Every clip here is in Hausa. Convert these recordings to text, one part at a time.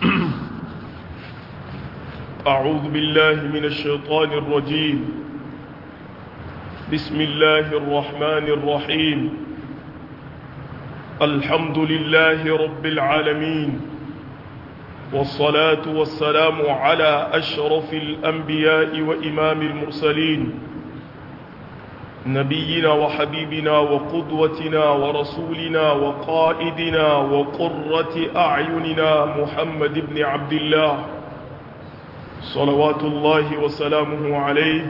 أعوذ بالله من الشيطان الرجيم بسم الله الرحمن الرحيم الحمد لله رب العالمين والصلاة والسلام على أشرف الأنبياء وإمام المرسلين نبينا وحبيبنا وقدوتنا ورسولنا وقائدنا وقرة أعيننا محمد بن عبد الله صلوات الله وسلامه عليه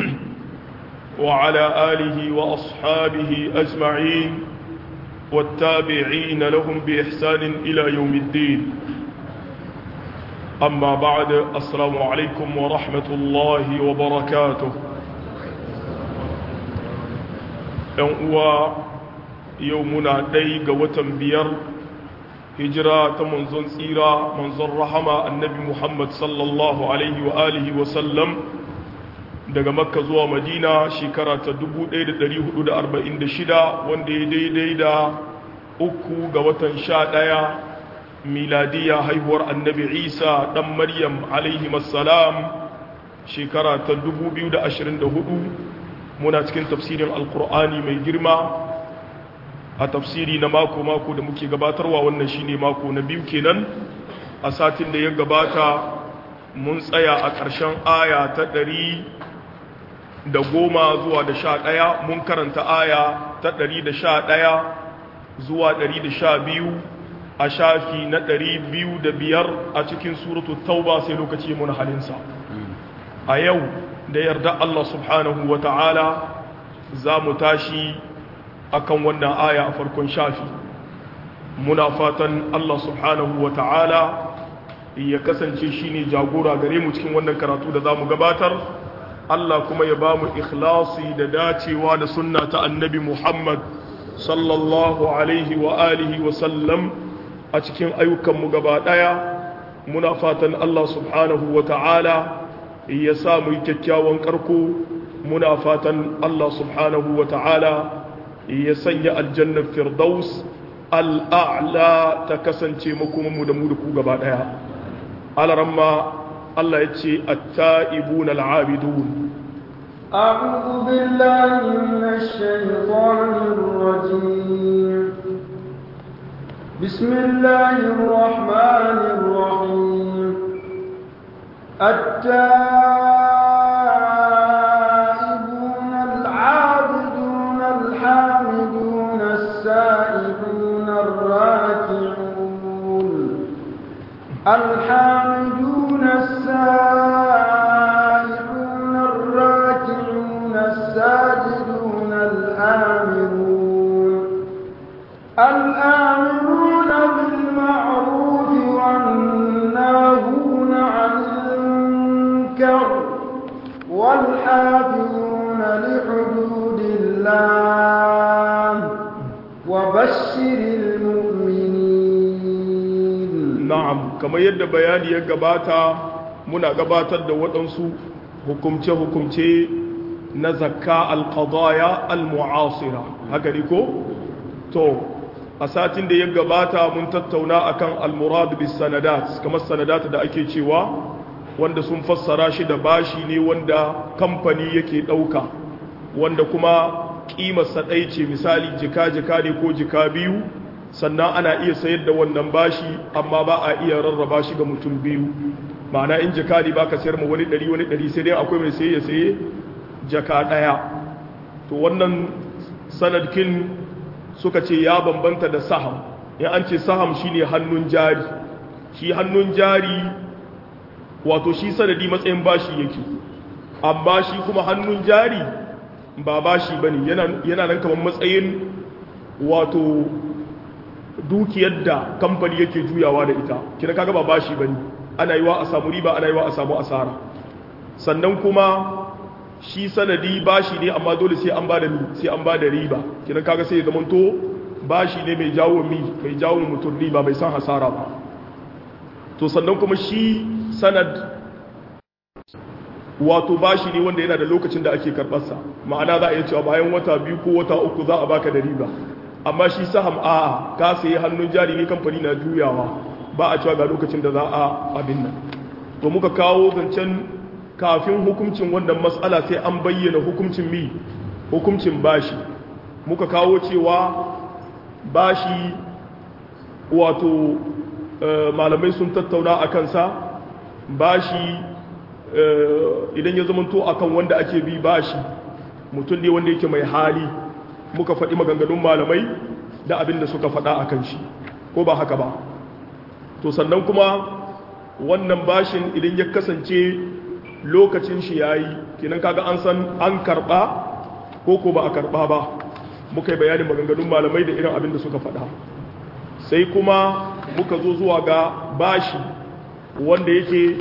وعلى آله وأصحابه أجمعين والتابعين لهم بإحسان إلى يوم الدين أما بعد السلام عليكم ورحمة الله وبركاته uwa yau muna ɗai ga watan biyar hijira ta manzon tsira manzon rahama annabi muhammad sallallahu alaihi wa alihi wa sallam daga makka zuwa madina shekara ta 1446 wanda ya daidai da uku ga watan sha ɗaya miladiya haihuwar annabi isa ɗan maryam alaihi masalam shekara ta 2024 muna cikin tafsirin alkur'ani mai girma a tafsiri na mako-mako da muke gabatarwa wannan shine mako na biyu kenan a satin da ya gabata mun tsaya a ƙarshen aya ta ɗari da goma zuwa da sha ɗaya mun karanta aya ta ɗari da sha ɗaya zuwa ɗari da sha biyu a shafi na ɗari biyu da biyar a cikin suratu tauba sai lokaci mun halinsa a yau da yarda Allah subhanahu wa ta'ala za mu tashi akan wannan aya a farkon shafi muna fatan Allah subhanahu wa ta'ala ya kasance shi ne jagora gare mu cikin wannan karatu da za mu gabatar Allah kuma ya ba mu ikhlasi da dacewa da sunna ta annabi Muhammad sallallahu alaihi wa alihi wa sallam a cikin ayyukanmu gaba ɗaya muna fatan Allah subhanahu wa ta'ala ya sa mu yi kyakkyawan karko muna fatan Allah subhanahu wa ta'ala ya sanya aljannar firdaus al'a'la ta kasance makomanmu da mu da ku gaba ɗaya alaramma Allah ya ce atta'ibun al'abidun أعوذ بالله من الشيطان الرجيم بسم الله الرحمن الرحيم التائبون العابدون الحامدون السائحون الراكعون الحامدون السائحون الراكعون الساجدون الآمرون الآمرون بالمعروف والناهون عن المنكر والحافظون لحدود الله وبشر المؤمنين na'am kamar yadda bayani ya gabata muna gabatar da waɗansu hukumce-hukumce na zakka alƙadaya al-mu'asira haka ne ko? to a satin da ya gabata mun tattauna akan al-murad bis sanadat kamar sanadat da ake cewa wanda sun fassara shi da bashi ne wanda kamfani yake ɗauka wanda kuma ƙimarsa ɗai ce misali jika-jika ne ko jika biyu sannan ana iya sayar da wannan bashi amma ba a iya rarraba shi ga mutum biyu ma'ana in jika ne ba ka sayar ma wani ɗari wani ɗari sai dai akwai mai saye ya saye jaka ɗaya to wannan sanadkin suka ce ya bambanta da saham in an ce saham shine hannun jari shi hannun jari wato shi sanadi matsayin bashi yake amma shi kuma hannun jari ba bashi bane yana yana nan kamar matsayin wato dukiyar da kamfani yake juyawa da ita kina kaga ba bashi bane ana yiwa a samu riba ana yiwa a samu asara sannan kuma shi sanadi bashi ne amma dole sai an bada sai an bada riba kina kaga sai ya zamanto bashi ne mai jawo mi mai jawo mutum riba bai san hasara ba to sannan kuma shi sanad wato bashi ne wanda yana da lokacin da ake karɓarsa ma'ana za a iya cewa bayan wata biyu ko wata uku za a baka da riba amma shi saham a'a ka sayi hannun jari ne kamfani na juyawa ba a cewa ga lokacin da za a abin nan to muka kawo zancen kafin hukuncin wannan matsala sai an bayyana hukuncin mi hukuncin bashi muka kawo cewa bashi wato malamai sun tattauna a kansa bashi idan ya zamanto akan wanda ake bi bashi mutum ne wanda yake mai hali muka faɗi maganganun malamai da abin da suka faɗa a kan shi ko ba haka ba to sannan kuma wannan bashin idan ya kasance lokacin shi ya yi kinan kaga an san an karɓa ko ko ba a karɓa ba muka yi bayanin maganganun malamai da irin abin da suka faɗa sai kuma muka zo zuwa ga bashi wanda yake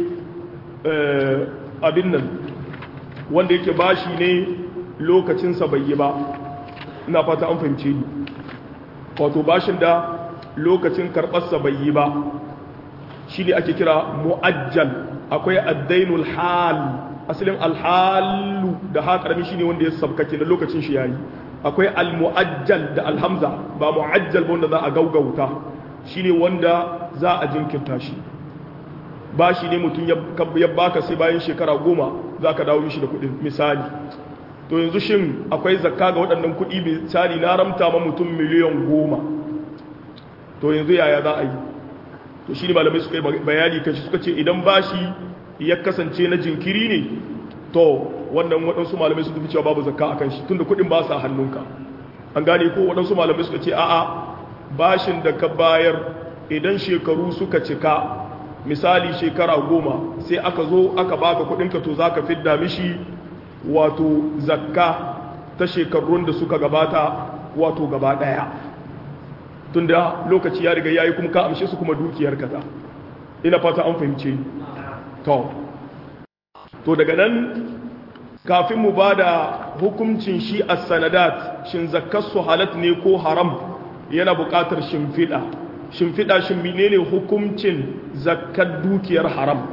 abin nan wanda yake bashi ne lokacinsa bai yi ba ina fata an fahimce ni wato bashin da lokacin karɓarsa bai yi ba shi ne ake kira mu'ajjal akwai addainul hal asalin alhalu da ha karami shi ne wanda ya sabkake da lokacin shi yayi akwai almu'ajjal da alhamza ba mu'ajjal wanda za a gaugauta shi ne wanda za a jinkirta shi ba shi ne mutum ya baka sai bayan shekara goma za ka dawo shi da kuɗin misali to yanzu shin akwai zakka ga waɗannan kuɗi misali na ramta ma mutum miliyan goma to yanzu yaya za a yi to shi ne malamai suka yi bayani kashi suka ce idan bashi ya kasance na jinkiri ne to wannan waɗansu malamai suka fi cewa babu zakka a kan shi tunda kuɗin ba sa hannunka an gane ko waɗansu malamai suka ce a'a bashin da ka bayar idan shekaru suka cika misali shekara goma sai aka zo aka baka kuɗinka to za ka fidda mishi wato zakka ta shekarun da suka gabata wato gaba ɗaya tunda lokaci ya riga yayi kuma ka amshe su kuma dukiyar kaza ina fata an fahimce to to daga nan kafin mu bada hukuncin shi as-sanadat shin zakkar su halat ne ko haram yana buƙatar shimfiɗa shimfiɗa shin menene hukuncin zakkar dukiyar haram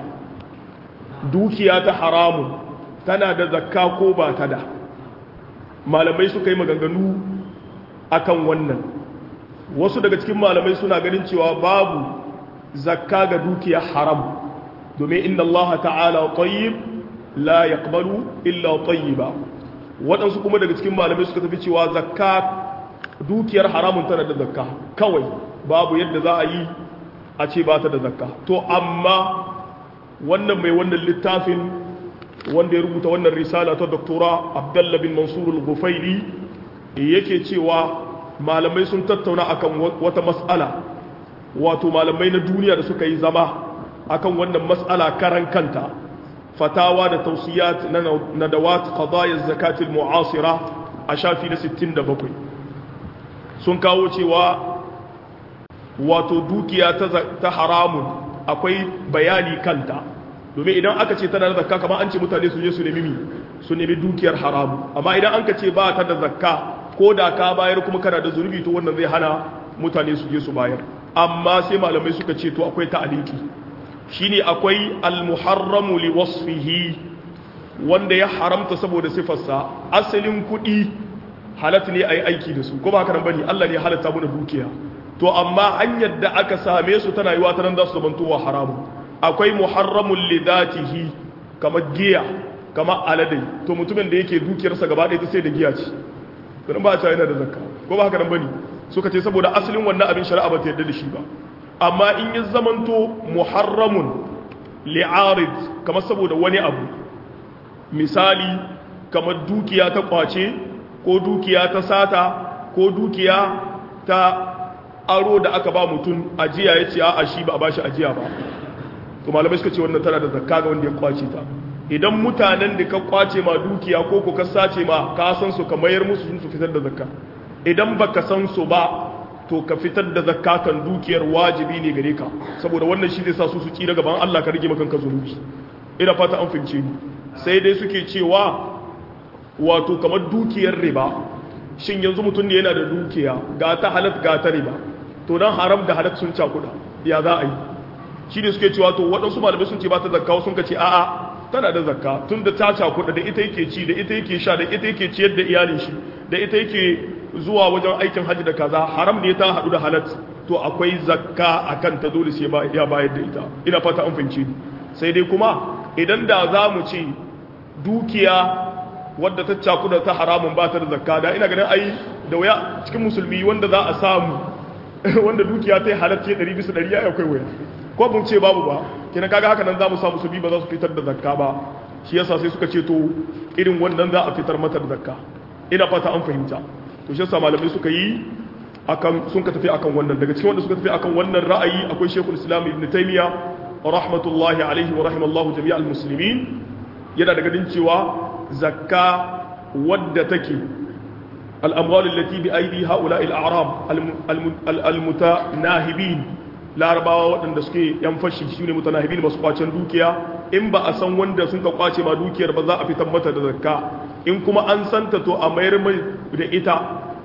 dukiya ta haramun tana da zakka ko ba ta da malamai suka yi maganganu akan wannan wasu daga cikin malamai suna ganin cewa babu zakka ga dukiyar haram domin inna Allah ta'ala tayyib la yaqbalu illa tayyiba waɗansu kuma daga cikin malamai suka tafi cewa zakka dukiyar haramun tana da zakka kawai babu yadda za a yi a ce ba ta da zakka to amma wannan mai wannan littafin wanda ya rubuta wannan risala ta doktora abdallah bin mansur al-gufaili yake cewa malamai sun tattauna akan wata mas'ala wato malamai na duniya da suka yi zama akan wannan mas'ala karan kanta fatawa da tausiyat na nadawat qadaya zakatil mu'asira a shafi na 67 sun kawo cewa wato dukiya ta haramun akwai bayani kanta domin idan aka ce tana da zakka kamar an ce mutane su je su nemi mi su nemi dukiyar haramu amma idan an ka ce ba ta da zakka ko da ka bayar kuma kana da zunubi to wannan zai hana mutane su je su bayar amma sai malamai suka ce to akwai ta'aliki shine akwai al-muharramu li wasfihi wanda ya haramta saboda sifarsa asalin kuɗi halat ne ayi aiki da su ko ba haka nan bane Allah ne ya halatta mu da dukiya to amma hanyar da aka same su tana yiwa ta nan za su zamantowa haramu akwai muharramun lidatihi kamar giya kamar aladai to mutumin da yake dukiyarsa gaba ɗaya ta sai da giya ce ganin ba a yana da zakka ko ba haka nan bane suka ce saboda asalin wannan abin shari'a ba ta yarda da shi ba amma in ya zamanto muharramun li'arid kamar saboda wani abu misali kamar dukiya ta kwace ko dukiya ta sata ko dukiya ta aro da aka ba mutum ajiya ya ce a shi ba a bashi ajiya ba to malamai suka ce wannan tana da zakka ga wanda ya kwace ta idan mutanen da ka kwace ma dukiya ko ko ka sace ma ka san su ka mayar musu sun su fitar da zakka idan baka san su ba to ka fitar da zakka kan dukiyar wajibi ne gare ka saboda wannan shi zai sa su su tsira gaban Allah ka rage maka kanka zunubi ina fata an fince ni sai dai suke cewa wato kamar dukiyar riba shin yanzu mutum ne yana da dukiya ga ta halat ga ta riba to dan haram da halat sun cakuda ya za a yi shi ne suke cewa to waɗansu malamai sun ce ba ta zakka sun ka ce a'a tana da zakka tun da ta cakuɗa da ita yake ci da ita yake sha da ita yake ciyar da iyalin shi da ita yake zuwa wajen aikin hajji da kaza haram ne ta haɗu da halat to to akwai zakka akan ta dole sai ya bayar da ita ina fata an fahimci sai dai kuma idan da za mu ce dukiya wadda ta cakuda ta haramun ba ta da zakka da ina ganin ai da waya cikin musulmi wanda za a samu wanda dukiya ta yi halatta 100 bisa 100 ya akwai waya ko mun ce babu ba kina kaga haka nan za mu samu musulmi ba za su fitar da zakka ba shi yasa sai suka ce to irin wannan za a fitar mata da zakka ina fata an fahimta to shi yasa malamai suka yi akan sun ka tafi akan wannan daga cikin wanda suka tafi akan wannan ra'ayi akwai Sheikhul Islam Ibn Taymiyyah rahmatullahi alaihi wa rahimallahu jami'al muslimin yana daga din cewa zakka wadda take al-amwal allati bi aidi haula al-a'rab al-mutanahibin larabawa waɗanda suke yan fashi shine mutanahibin masu kwacen dukiya in ba a san wanda sun ka kwace ma dukiyar ba za a fitar mata da zakka in kuma an santa to a mayar mai da ita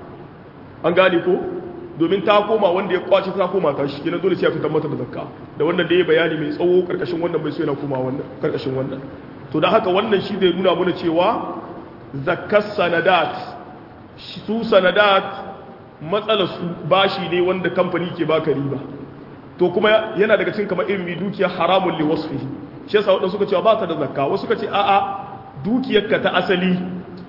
an gane ko domin ta koma wanda ya kwace ta koma ta shi kenan dole sai a fitar mata da zakka da wannan da ya bayani mai tsawo karkashin wannan bai so yana koma wannan karkashin wannan to dan haka wannan shi zai nuna mana cewa zakkas sanadat su sanadat matsalar su bashi ne wanda kamfani ke baka riba to kuma yana daga cikin kamar irin dukiya haramun li wasfihi shi yasa wadanda suka cewa ba ta da zakka wasu suka ce a'a dukiyarka ta asali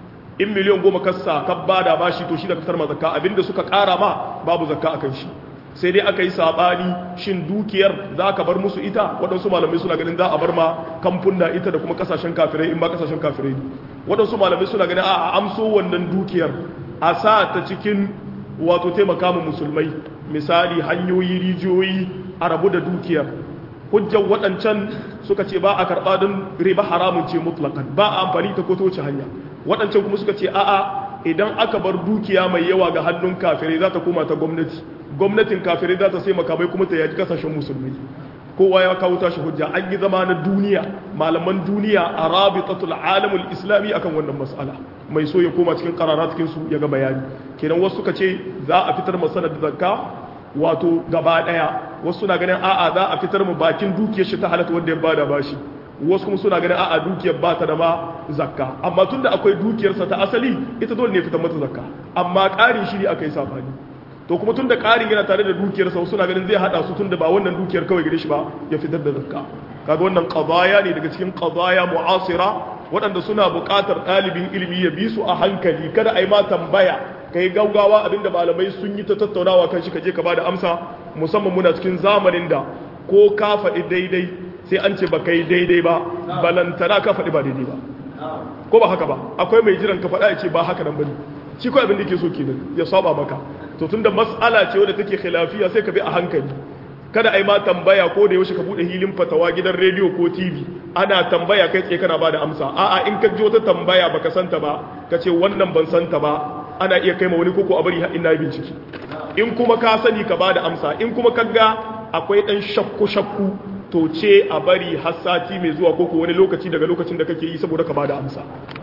in miliyan goma kasa ka bada bashi to shi da fitar ma zakka abinda suka kara ma babu zakka akan shi sai dai aka yi sabani shin dukiyar za ka bar musu ita waɗansu malamai suna ganin za a bar ma kamfuna ita da kuma kasashen kafirai in ba kasashen kafirai ne waɗansu malamai suna ganin a amso wannan dukiyar a sa ta cikin wato taimaka mu musulmai misali hanyoyi rijiyoyi a rabu da dukiyar hujjar waɗancan suka ce ba a karɓa don riba haramun ce mutlakan ba a amfani ta ko ta wuce hanya waɗancan kuma suka ce a'a idan aka bar dukiya mai yawa ga hannun kafirai za ta koma ta gwamnati gwamnatin kafirai za ta sai makamai kuma ta yaji kasashen musulmai kowa ya kawo tashi hujja an yi zama na duniya malaman duniya a rabitatul alamul islami akan wannan mas'ala mai so ya koma cikin karara cikin su ya ga bayani kenan wasu suka ce za a fitar masana da zakka wato gaba daya wasu suna ganin a'a za a fitar mu bakin dukiyar shi ta halatta wanda ya bada bashi wasu kuma suna ganin a'a dukiyar ba ta da ma zakka amma tunda akwai dukiyarsa ta asali ita dole ne fitar mata zakka amma ƙarin shi ne aka yi sabani to kuma tunda ƙarin yana tare da dukiyarsa wasu suna ganin zai hada su tunda ba wannan dukiyar kawai gare shi ba ya fitar da zakka kaga wannan qadaya ne daga cikin qadaya mu'asira waɗanda suna buƙatar ɗalibin ilimi ya bi su a hankali kada a yi ma tambaya kai gaugawa abinda malamai sun yi ta tattaunawa kan shi ka je ka bada amsa musamman muna cikin zamanin da ko ka faɗi daidai sai an ce ba kai daidai ba balantana ka faɗi ba daidai ba ko ba haka ba akwai mai jiran ka faɗa ya ce ba haka nan bane shi ko abin da yake so kenan ya saba maka to tunda mas'ala ce wadda take khilafiya sai ka bi a hankali kada ai ma tambaya ko da yaushe ka bude hilin fatawa gidan rediyo ko TV ana tambaya kai tsaye kana bada amsa a'a in ka ji wata tambaya baka santa ba ka ce wannan ban santa ba ana iya kai ma wani koko a bari har ina bincike in kuma ka sani ka bada amsa in kuma ka ga akwai dan shakku shakku to ce a bari har sati mai zuwa koko wani lokaci daga lokacin da kake yi saboda ka bada amsa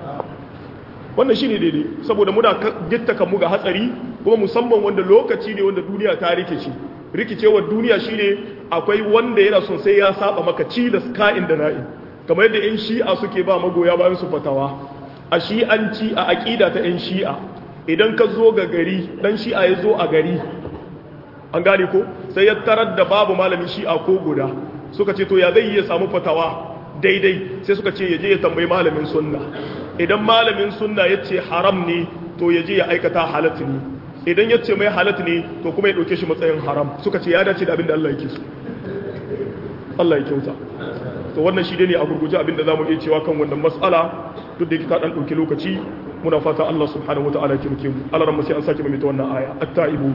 wannan shine daidai saboda muna gitta kanmu ga hatsari kuma musamman wanda lokaci ne wanda duniya ta rikice rikicewar duniya shine akwai wanda yana son sai ya saba maka cilas ka'in da na'in kamar yadda yan shi'a suke ba magoya bayan su fatawa a shi'anci a aƙida ta yan shi'a idan ka zo ga gari dan shi'a ya zo a gari an gane ko sai ya tarar da babu malamin shi'a ko guda suka ce to ya zai iya samu fatawa daidai sai suka ce ya je ya tambayi malamin sunna idan malamin sunna ya ce haram ne to ya je ya aikata halatta ne idan ya ce mai halatta ne to kuma ya ɗauke shi matsayin haram suka ce ya dace da abin da Allah yake so Allah ya kyauta to wannan shi ne a gurguje abin da za mu iya cewa kan wannan matsala duk da ta ɗan ɗauki lokaci muna fata Allah subhanahu wa ta'ala ya kimke mu Allah ran sai an sake mai ta wannan aya at-taibu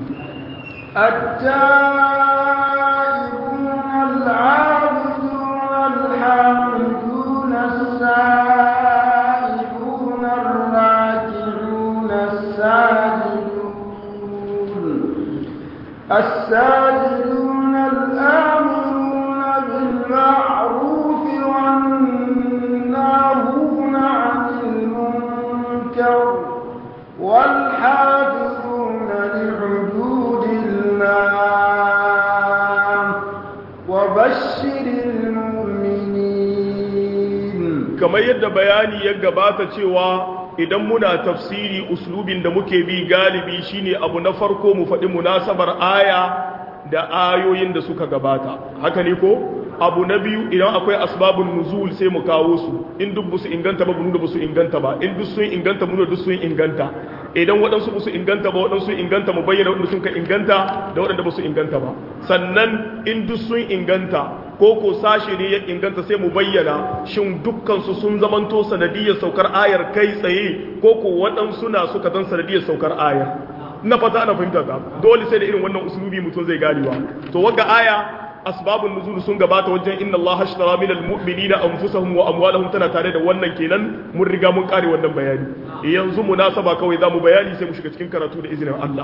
التائبون العابدون الحامدون السائحون الراكعون الساجدون الساجدون الآمرون بالمعروف والناهون عن المنكر والحافظون لحدود الله وبشر المؤمنين kamar yadda bayani ya gabata cewa idan muna tafsiri uslubin da muke bi galibi shine abu na farko mu faɗi munasabar aya da ayoyin da suka gabata haka ne ko abu na biyu idan akwai asbabun nuzul sai mu kawo su in duk su inganta ba mu da su inganta ba in duk sun inganta mu da duk sun inganta idan waɗansu ba su inganta ba waɗansu inganta mu bayyana waɗanda sun ka inganta da waɗanda ba su inganta ba sannan in duk sun inganta ko ko sashe ne ya inganta sai mu bayyana shin dukkansu sun zamanto sanadiyar saukar ayar kai tsaye ko ko waɗansu na suka zan sanadiyar saukar ayar na fata ana fahimta ta dole sai da irin wannan usulubi mutum zai ganewa to wagga aya asbabun nuzul sun gabata wajen inna Allah ashtara min almu'minina anfusahum wa amwalahum tana tare da wannan kenan mun riga mun kare wannan bayani yanzu munasaba kawai zamu bayani sai mu shiga cikin karatu da izinin Allah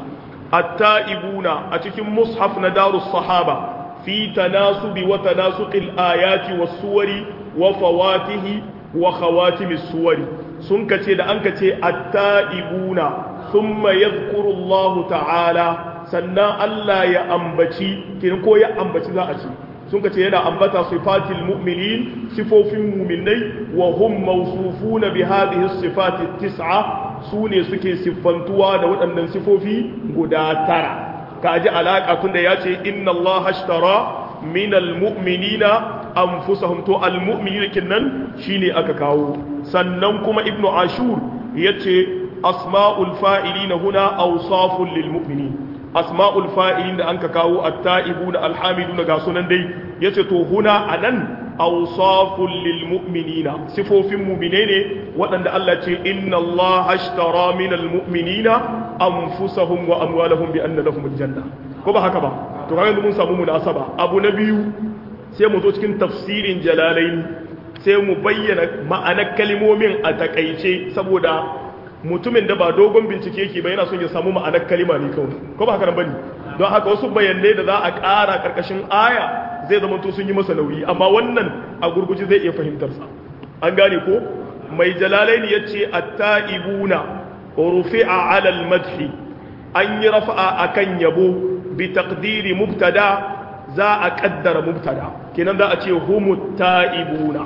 at-taibuna a cikin mushaf na darus sahaba fi tanasubi wa tanasuqil ayati was suwari wa fawatihi wa khawatimis suwari sun kace da an kace at-taibuna thumma yadhkuru Allah ta'ala sannan Allah ya ambaci kin ko ya ambaci za a ce sun kace yana ambata sifatil mu'minin sifofin mu'minai wa hum mawsufuna bi hadhihi sifati tis'a sune suke siffantuwa da waɗannan sifofi guda tara kaji alaka tunda yace inna Allah ashtara min almu'minina anfusahum to almu'minina kinnan shine aka kawo sannan kuma ibnu ashur yace asma'ul fa'ilina huna awsafun lil mu'minin asma'ul fa'ilin da anka kawo at-ta'ibuna alhamiduna ga sunan dai yace to huna anan awsaful lil mu'minina sifofin mu'mine ne waɗanda Allah ce inna Allah ashtara minal mu'minina anfusahum wa amwalahum bi anna lahumul janna ko ba haka ba to kaga mun samu munasaba abu na biyu sai mu zo cikin tafsirin jalalain sai mu bayyana ma'anar kalmomin a takaice saboda mutumin da ba dogon bincike yake ba yana son ya samu ma'anar kalima ne kawai ko ba haka nan bane don haka wasu bayanai da za a ƙara karkashin aya zai zama to sun yi masa nauyi amma wannan a gurguji zai iya fahimtar sa an gane ko mai jalalaini yace at-taibuna rufi'a 'ala al-madhi an yi rafa'a akan yabo bi taqdiri mubtada za a kaddara mubtada kenan za a ce humut taibuna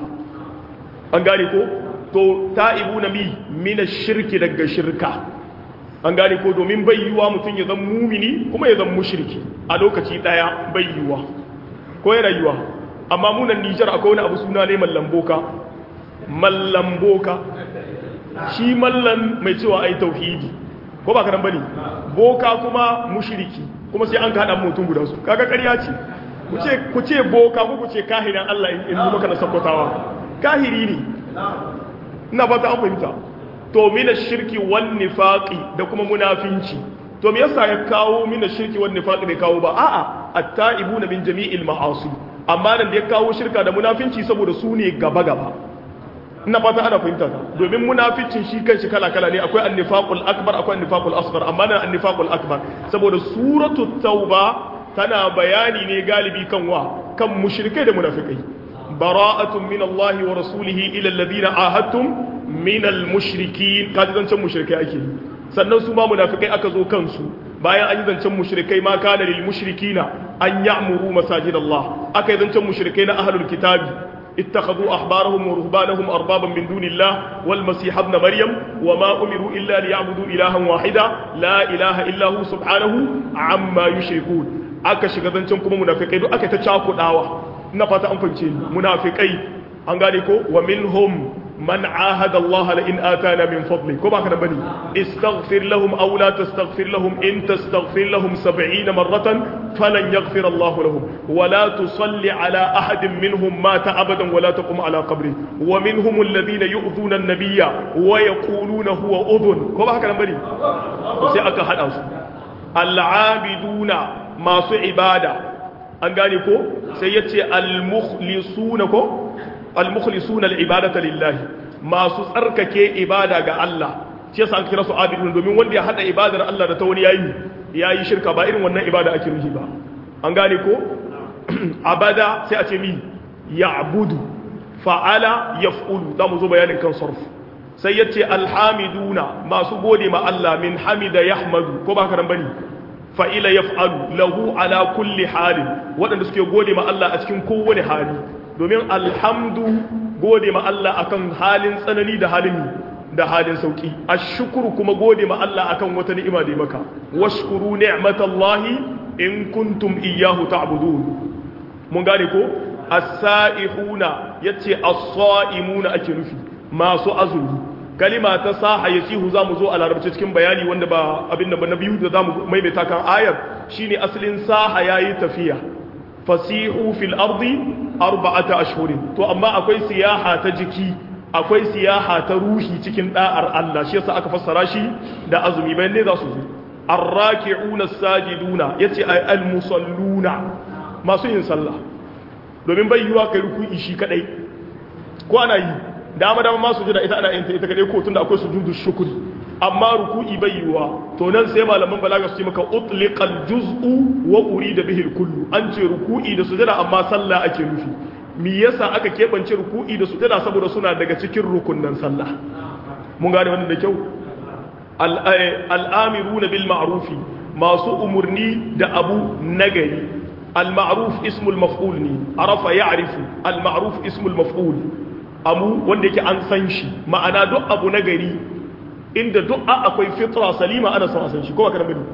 an gane ko to ta'ibu na mi mina shirki daga shirka an gane ko domin bai yiwa mutum ya zan mumini kuma ya zan mushriki a lokaci daya bai yiwa ko yana yiwa amma munan nijar akwai wani abu suna ne mallamboka mallamboka shi mallan mai cewa ai tauhidi ko ba karan bane boka kuma mushriki kuma sai an kaɗa mutum guda su kaga ƙarya ce ku ce boka ko ku ce kahiran Allah in yi maka na sakkwatawa kahiri ne ina fata an fahimta to mina shirki wan nifaqi da kuma munafinci to me yasa ya kawo mina shirki wan nifaqi bai kawo ba a'a at-ta'ibuna min jami'il ma'asi amma nan da ya kawo shirka da munafinci saboda su ne gaba gaba ina fata ana fahimta domin munafincin shi kanshi kala kala ne akwai an-nifaqul akbar akwai an-nifaqul asghar amma nan an-nifaqul akbar saboda suratul tauba tana bayani ne galibi kan wa kan mushrikai da munafikai براءة من الله ورسوله إلى الذين عاهدتم من المشركين kaji zancen mushrikai ake sannan su ma munafikai aka zo kansu bayan an yi zancen mushrikai ma kana lil mushrikina an ya'muru masajid Allah aka yi zancen mushrikai na ahlul kitabi اتخذوا أحبارهم ورهبانهم أربابا من دون الله والمسيح ابن مريم وما أمروا إلا ليعبدوا إلها واحدا لا إله إلا هو سبحانه عما يشركون aka shiga zancen kuma munafikai duk aka ta cakudawa na fata an fahimce ni munafikai an gane ko wa minhum man ahada Allah la in atana min fadli ko baka da bane istaghfir lahum aw la tastaghfir lahum in tastaghfir lahum 70 marratan falan yaghfir Allah lahum wa la tusalli ala ahadin minhum mata abadan wa la taqum ala qabri wa minhum alladhina yu'dhuna an-nabiyya wa yaquluna huwa udhun ko baka da bane sai aka hada su al-abiduna masu ibada an gane ko sai ya ce al-mukhlisuna ko al-mukhlisuna al-ibadata lillahi masu tsarkake ibada ga Allah shi yasa an kira su abidun domin wanda ya hada ibadar Allah da ta wani yayi yayi shirka ba irin wannan ibada ake nufi ba an gane ko abada sai a ce mi ya'budu fa'ala yaf'ulu da mu zo bayanin kan sarf sai ya ce alhamiduna masu gode ma Allah min hamida yahmadu ko ba ka nan bane fa'ila ya fa'alu lahu ala kulli halin waɗanda suke gode ma Allah a cikin kowane hali domin alhamdu gode ma Allah akan halin tsanani da halin da halin sauki ashkuru kuma gode ma Allah akan wata ni'ima da maka washkuru ni'matallahi in kuntum iyyahu ta'budun mun gane ko as-sa'ihuna yace as-sa'imuna ake nufi masu azumi kalima ta saha yasihu zamu zo a larabci cikin bayani wanda ba abin da ba na biyu da zamu maimaita kan ayar shine asalin saha yayi tafiya fasihu fil ardi arba'ata ashhurin to amma akwai siyaha ta jiki akwai siyaha ta ruhi cikin da'ar Allah shi yasa aka fassara shi da azumi bayan ne za su zo arraki'una sajiduna yace ay almusalluna masu yin sallah domin bai yiwa kai ruku'i shi kadai ko ana yi dama dama masu jira ita ana yin ta ita kadai ko tunda akwai sujudu shukri amma ruku'i bai yiwa to nan sai malaman balaga su ce maka utliqal juz'u wa urida bihi kullu an ce ruku'i da sujada amma sallah ake nufi me yasa aka kebance ruku'i da sujada saboda suna daga cikin rukunnan sallah mun gane wannan da kyau al'amiruna bil ma'rufi masu umurni da abu nagari al-ma'ruf ismul maf'ul ne arafa ya'rifu al-ma'ruf ismul maf'ul amu wanda yake an san shi ma'ana duk abu nagari inda duk akwai fitra salima ana son a san shi ko ba kana bane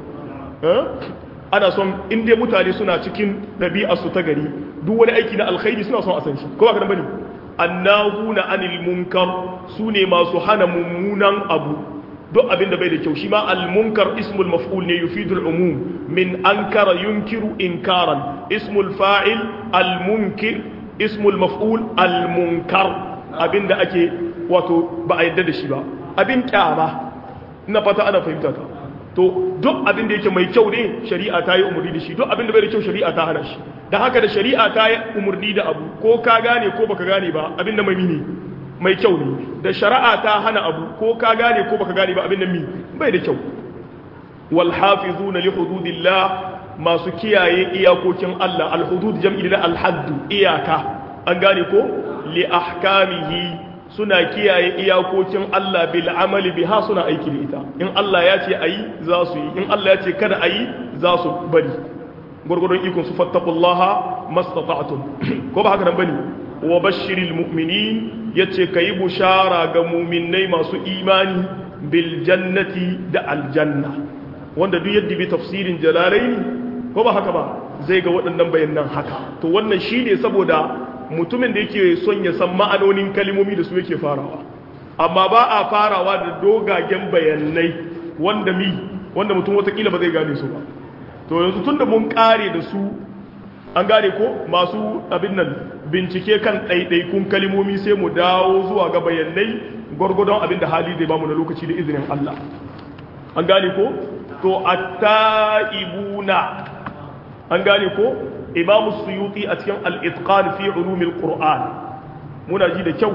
ana son inda mutane suna cikin ɗabi'ar su ta gari duk wani aiki na alkhairi suna son a san shi ko ba kana bane annahuna anil munkar sune masu hana mummunan abu duk abin da bai da kyau shi ma al-munkar ismul maf'ul ne yufidul umum min ankara yunkiru inkaran ismul fa'il al-munkir ismul maf'ul al-munkar abinda ake wato ba a yadda da shi ba abin kyama ina fata ana fahimta ta to duk abin da yake mai kyau ne shari'a ta yi umarni da shi duk abin da bai da kyau shari'a ta hana shi da haka da shari'a ta yi umarni da abu ko ka gane ko baka gane ba abin da mai ne mai kyau ne da shari'a ta hana abu ko ka gane ko baka gane ba abin da mi bai da kyau wal hafizuna li hududillah masu kiyaye iyakokin Allah al hudud jam'i da al hadd iyaka an gane ko li ahkamihi suna kiyaye iyakokin Allah bil amali biha suna aiki da ita in Allah ya ce ayi za su yi in Allah ya ce kada ayi za su bari gurgurun ikon su fattaqullaha mastata'tum ko ba haka nan bane wa bashiril mu'minin yace kai bushara ga mu'minnai masu imani bil jannati da aljanna wanda duk yadda bi tafsirin jalalaini ko ba haka ba zai ga waɗannan bayanan haka to wannan shine saboda mutumin da yake son ya san ma'anonin kalimomi da su yake farawa amma ba a farawa da dogagen bayanai wanda mi wanda mutum watakila ba zai gane su ba to yanzu tun da mun kare da su an gane ko masu abin nan bincike kan ɗaiɗaikun kalimomi sai mu dawo zuwa ga bayanai gwargwadon abin da hali zai bamu na lokaci da izinin Allah an gane ko to at-ta'ibuna an gane ko imamu suyuti a cikin al-itqan fi ulumil qur'an muna ji da kyau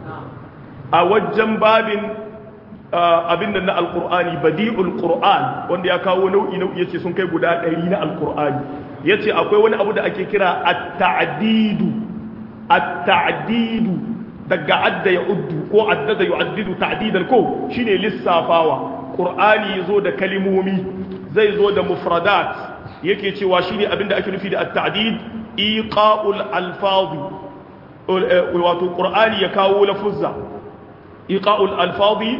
a wajen babin abin da na alkur'ani badi'ul qur'an wanda ya kawo nau'i nau'i yace sun kai guda ɗari na alkur'ani yace akwai wani abu da ake kira at-ta'didu at-ta'didu daga adda ya uddu ko addada yu'addidu ta'didan ko shine lissafawa qur'ani yazo da kalimomi zai zo da mufradat yake cewa shine abin da ake nufi da at-ta'did iqa'ul alfazi wato qur'ani ya kawo lafuzza iqa'ul alfazi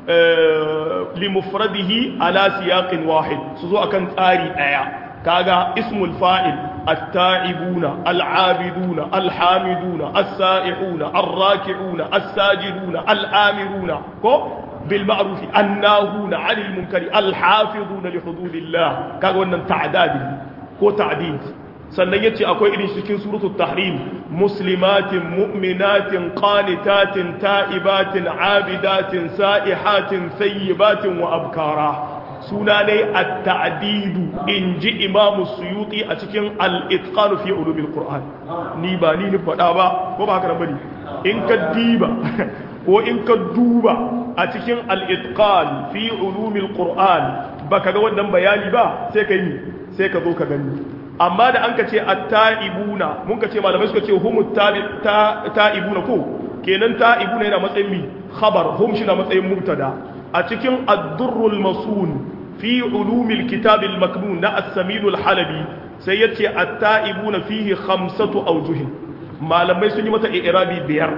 limufradihi ala siyaqin wahid su zo akan tsari daya kaga ismul fa'il at-ta'ibuna al-'abiduna al-hamiduna as-sa'ihuna ar-raki'una as-sajiduna al-amiruna ko bil ma'ruf annahuna 'anil munkari al-hafizuna li hududillah kaga wannan ta'dadi ko ta'did sannan yace akwai irin cikin suratul tahrim muslimatin mu'minatin qanitatin ta'ibatin abidatin sa'ihatin sayyibatin wa abkara suna ne at-ta'didu inji imam suyuti a cikin al-itqan fi ulumil qur'an ni ba ni ni fada ba ko ba haka bane in ka diba ko in ka duba a cikin al-itqan fi ulumil qur'an baka ga wannan bayani ba sai kai ni sai ka zo ka gani amma da an ka ce at-ta'ibuna mun ka ce malamai suka ce humut ta'ibuna ko kenan ta'ibuna yana matsayin mi khabar hum shi na matsayin mubtada a cikin ad-durrul masun fi ulumil kitab al-maknun na as-samin al-halabi sai yace at-ta'ibuna fihi khamsatu awjuh malamai sun yi mata i'rabi biyar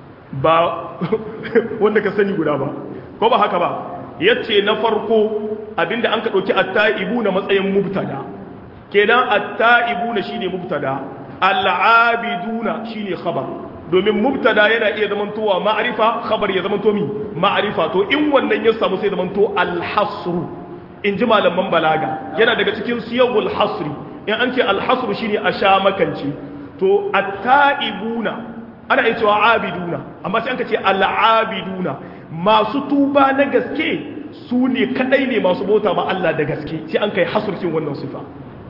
ba wanda ka sani guda ba ko ba haka ba yace na farko abinda an ka dauki at-ta'ibuna matsayin mubtada kenan at-ta'ibuna shine mubtada al-abiduna shine khabar domin mubtada yana iya zamantowa ma'rifa khabar ya zamanto mi ma'rifa to in wannan ya samu sai zamanto al-hasru in ji malaman balaga yana daga cikin siyagul hasri in an ce al-hasru shine a sha makanci to at-ta'ibuna ana iya cewa abiduna amma sai an ka ce al-abiduna masu tuba na gaske su ne kadai ne masu bauta ma Allah da gaske sai an kai hasurkin wannan sifa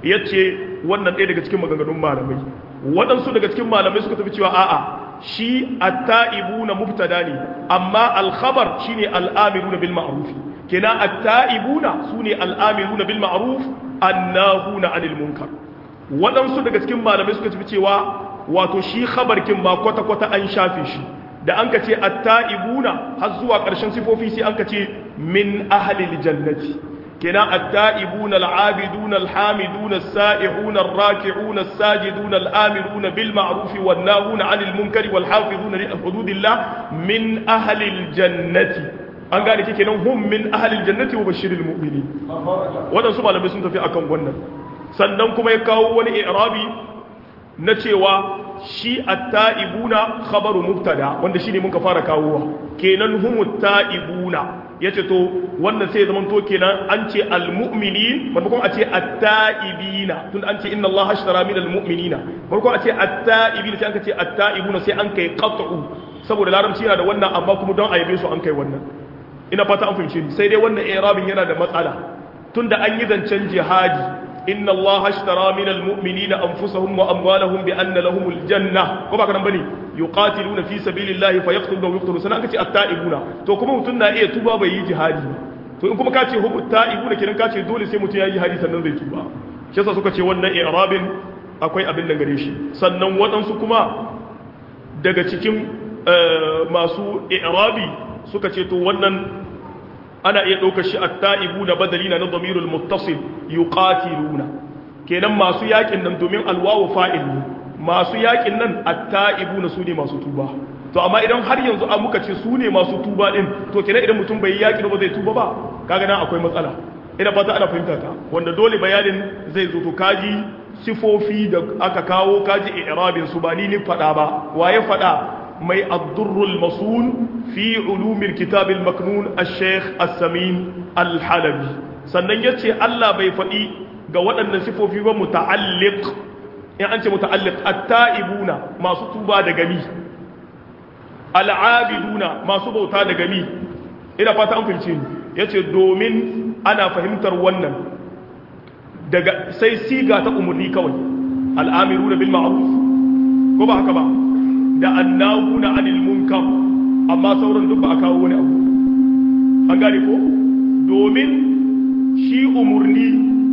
yace wannan ɗaya daga cikin maganganun malamai waɗansu daga cikin malamai suka tafi cewa a'a shi at-ta'ibuna mubtada ne amma al-khabar shine al-amiruna bil ma'ruf kenan at-ta'ibuna sune al-amiruna bil ma'ruf annahuna 'anil munkar waɗansu daga cikin malamai suka tafi cewa wato shi khabarkin ma kwata kwata an shafe shi da an ka ce at-ta'ibuna har zuwa ƙarshen sifofi sai an ka ce min ahlil jannati كنا التائبون العابدون الحامدون السائحون الراكعون الساجدون الآمرون بالمعروف والناهون عن المنكر والحافظون لحدود الله من أهل الجنة an gane ke kenan hum min ahlil jannati wa bashiril mu'minin wadansu malamai sun tafi akan wannan sannan kuma ya kawo wani i'rabi na cewa shi at-ta'ibuna khabaru mubtada wanda shine muka fara kawowa kenan humut ta'ibuna ya ce to wannan sai zaman to kenan an ce almu'mini maimakon a ce atta'ibina tun an ce inna Allah ashtara min almu'minina maimakon a ce atta'ibina sai an ce atta'ibuna sai an kai qat'u saboda larabci yana da wannan amma kuma don ayabe su an kai wannan ina fata an fahimce ni sai dai wannan i'rabin yana da matsala tunda an yi zancen jihadi inna Allah ashtara min almu'minina anfusahum wa amwalahum bi anna lahumul janna ko ba kana bane yuqatiluna fi sabilillahi fayaqtuluna wa yuqtaluna sanan kace at-ta'ibuna to kuma mutun na iya tuba bai yi jihadi to in kuma kace hubu ta'ibuna kiran kace dole sai mutun yayi jihadi sannan zai tuba shi yasa suka ce wannan i'rabin akwai abin da gare shi sannan waɗansu kuma daga cikin masu i'rabi suka ce to wannan ana iya ɗaukar shi at-ta'ibuna badalina na dhamirul muttasil yuqatiluna kenan masu yakin nan domin alwawu fa'il ne masu yakin nan atta'ibuna su ne masu tuba to amma idan har yanzu an muka ce su ne masu tuba din to kenan idan mutum bai yaki ba zai tuba ba kaga nan akwai matsala ina fata ana fahimta ta wanda dole bayanin zai zo to kaji sifofi da aka kawo kaji i'rabin su ba ni ni fada ba waye fada mai ad-durrul masun fi ulumil kitab al-maknun al-sheikh as-samin al-halabi sannan yace Allah bai fadi ga waɗannan sifofi ba muta'alliq in an ce muta'alliq at-ta'ibuna masu tuba da gami al'abiduna masu bauta da gami ina fata an fahimce ni yace domin ana fahimtar wannan daga sai siga ta umurni kawai al'amiruna bil ma'ruf ko ba haka ba da annahuna 'anil munkar amma sauran duk ba a kawo wani abu an gane ko domin shi umurni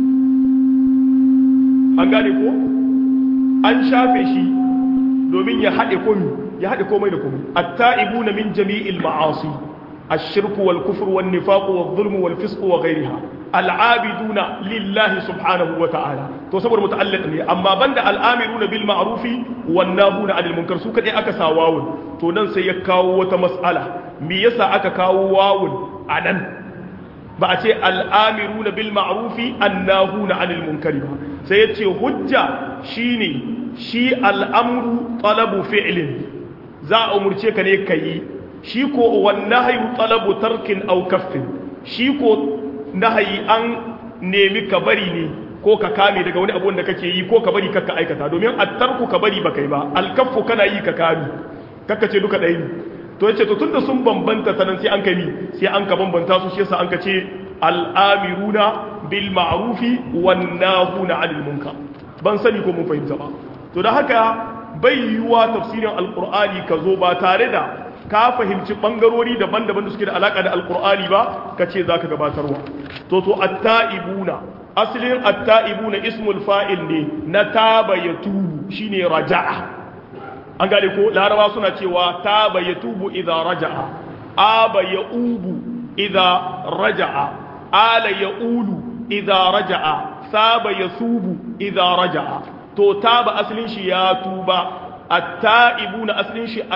an gane ko an shafe shi domin ya haɗe komi ya haɗe komai da komai at-ta'ibuna min jami'il ma'asi ash-shirku wal kufru wan nifaqu wal zulmu wal fisqu wa ghayriha al-'abiduna lillahi subhanahu wa ta'ala to saboda muta'alliq ne amma banda al-amiruna bil ma'rufi wan nahuna 'anil munkar su kadai aka sa wawun to nan sai ya kawo wata mas'ala me yasa aka kawo wawun anan ba a ce al-amiruna bil ma'rufi an-nahuna 'anil munkari ba sai ya ce hujja shine shi al'amru talabu fi'lin za a umurce ka ne ka yi shi ko wannan hayu talabu tarkin au kaffin shi ko nahayi an nemi ka bari ne ko ka kame daga wani abu da kake yi ko ka bari kakka aikata domin attarku ka bari ba kai ba alkaffu kana yi ka kame kakka ce duka ɗaya ne to yace to tunda sun bambanta sanan sai an kai ni sai an ka bambanta su shi yasa an ka ce al'amiruna bil ma'rufi wan nahuna 'anil munkar ban sani ko mun fahimta ba to da haka bai yiwa tafsirin alqur'ani ka zo ba tare da ka fahimci bangarori daban-daban da suke da alaka da alqur'ani ba kace zaka gabatarwa to to at-ta'ibuna aslin at-ta'ibuna ismul fa'il ne na taba yatubu shine raja'a an gane ko larabawa suna cewa taba yatubu idza raja'a aba yaubu idza raja'a ala yaulu idza raja'a saba yasubu idza raja'a to taba aslin shi ya tuba at-ta'ibuna aslin shi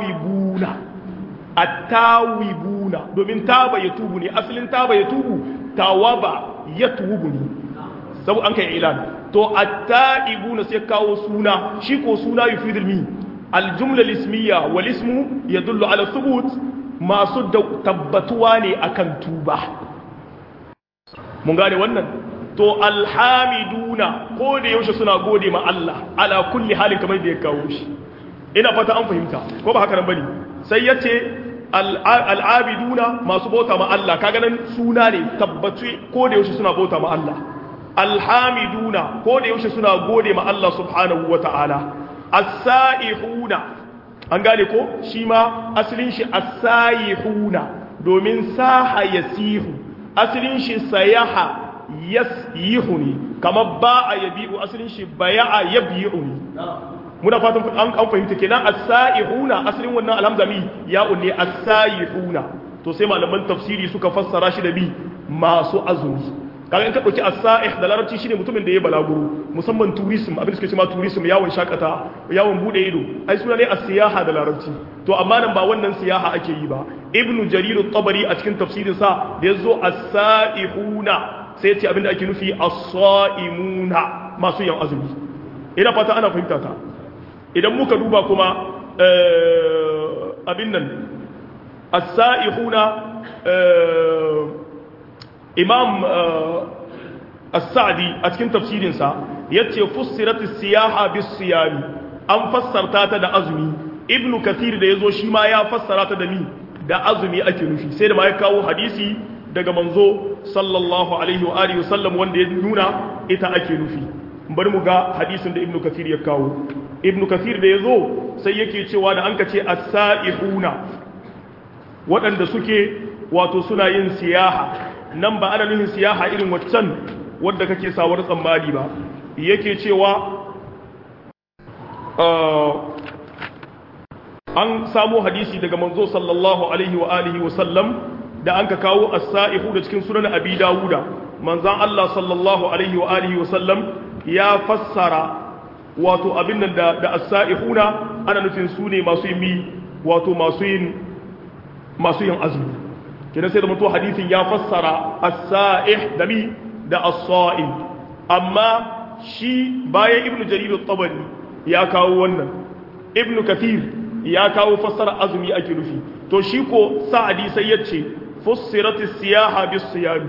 at-tawibuna at-tawibuna domin taba yatubu ne aslin taba yatubu tawaba yatwubuni sabu an kai ilan to at-ta'ibuna sai kawo suna shi ko suna yufidul mi al-jumla al-ismiyya wal ismu yadullu ala thubut masu tabbatuwa ne akan tuba mun gane wannan to alhamiduna ko da yaushe suna gode ma Allah ala kulli halin kamar da ya kawo shi ina fata an fahimta ko ba haka nan bane sai yace al'abiduna masu bauta ma Allah kaga nan suna ne tabbaci ko da yaushe suna bauta ma Allah alhamiduna ko da yaushe suna gode ma Allah subhanahu wata'ala as-sa'ihuna an gane ko shi ma asalin shi as-sa'ihuna domin saha yasihu asalin shi sayaha yasyihu ne kamar ba a yabi'u asalin shi baya'a yabi'u ne muna fatan an an fahimta kenan as-sa'ihuna asalin wannan alhamzami ya unne as-sa'ihuna to sai malaman tafsiri suka fassara shi da bi masu azumi kaga in ka dauki as-sa'ih da larabci shine mutumin da ya balaguro musamman tourism abin da suke cewa tourism yawon shakata yawon bude ido ai suna ne as-siyaha da larabci to amma nan ba wannan siyaha ake yi ba ibnu jarir at-tabari a cikin tafsirin sa da yazo as-sa'ihuna sai ya ce abin da ake nufi as-sa'imuna masu yan azumi ina fata ana fahimta ta idan muka duba kuma abin nan as-sa'ihuna imam as-sa'di a cikin tafsirinsa yace fussirat as-siyaha bis-siyami an fassarta ta da azumi ibnu kathir da yazo shi ma ya fassara ta da mi da azumi ake nufi sai da ma ya kawo hadisi daga manzo sallallahu alaihi wa alihi wasallam wanda ya nuna ita ake nufi bari mu ga hadisin da ibnu kathir ya kawo ibnu kathir da yazo sai yake cewa da an ka ce as-sa'ihuna waɗanda suke wato suna yin siyaha nan ba ana nufin siyaha irin waccan wadda kake sawar tsammani ba yake cewa an samo hadisi daga manzo sallallahu alaihi wa alihi wa sallam da an ka kawo as-sa'ihu da cikin sunan abi dawuda manzan Allah sallallahu alaihi wa alihi wa sallam ya fassara wato abin nan da da as-sa'ihuna ana nufin su ne masu yin wato masu yin masu yin azumi kenan sai da mutu hadisin ya fassara as-sa'ih da mi da as-sa'im amma shi bayan ibnu jarir at-tabari ya kawo wannan ibnu kathir ya kawo fassara azumi ake nufi to shi ko sa'adi sai yace fussirat as-siyaha bis-siyam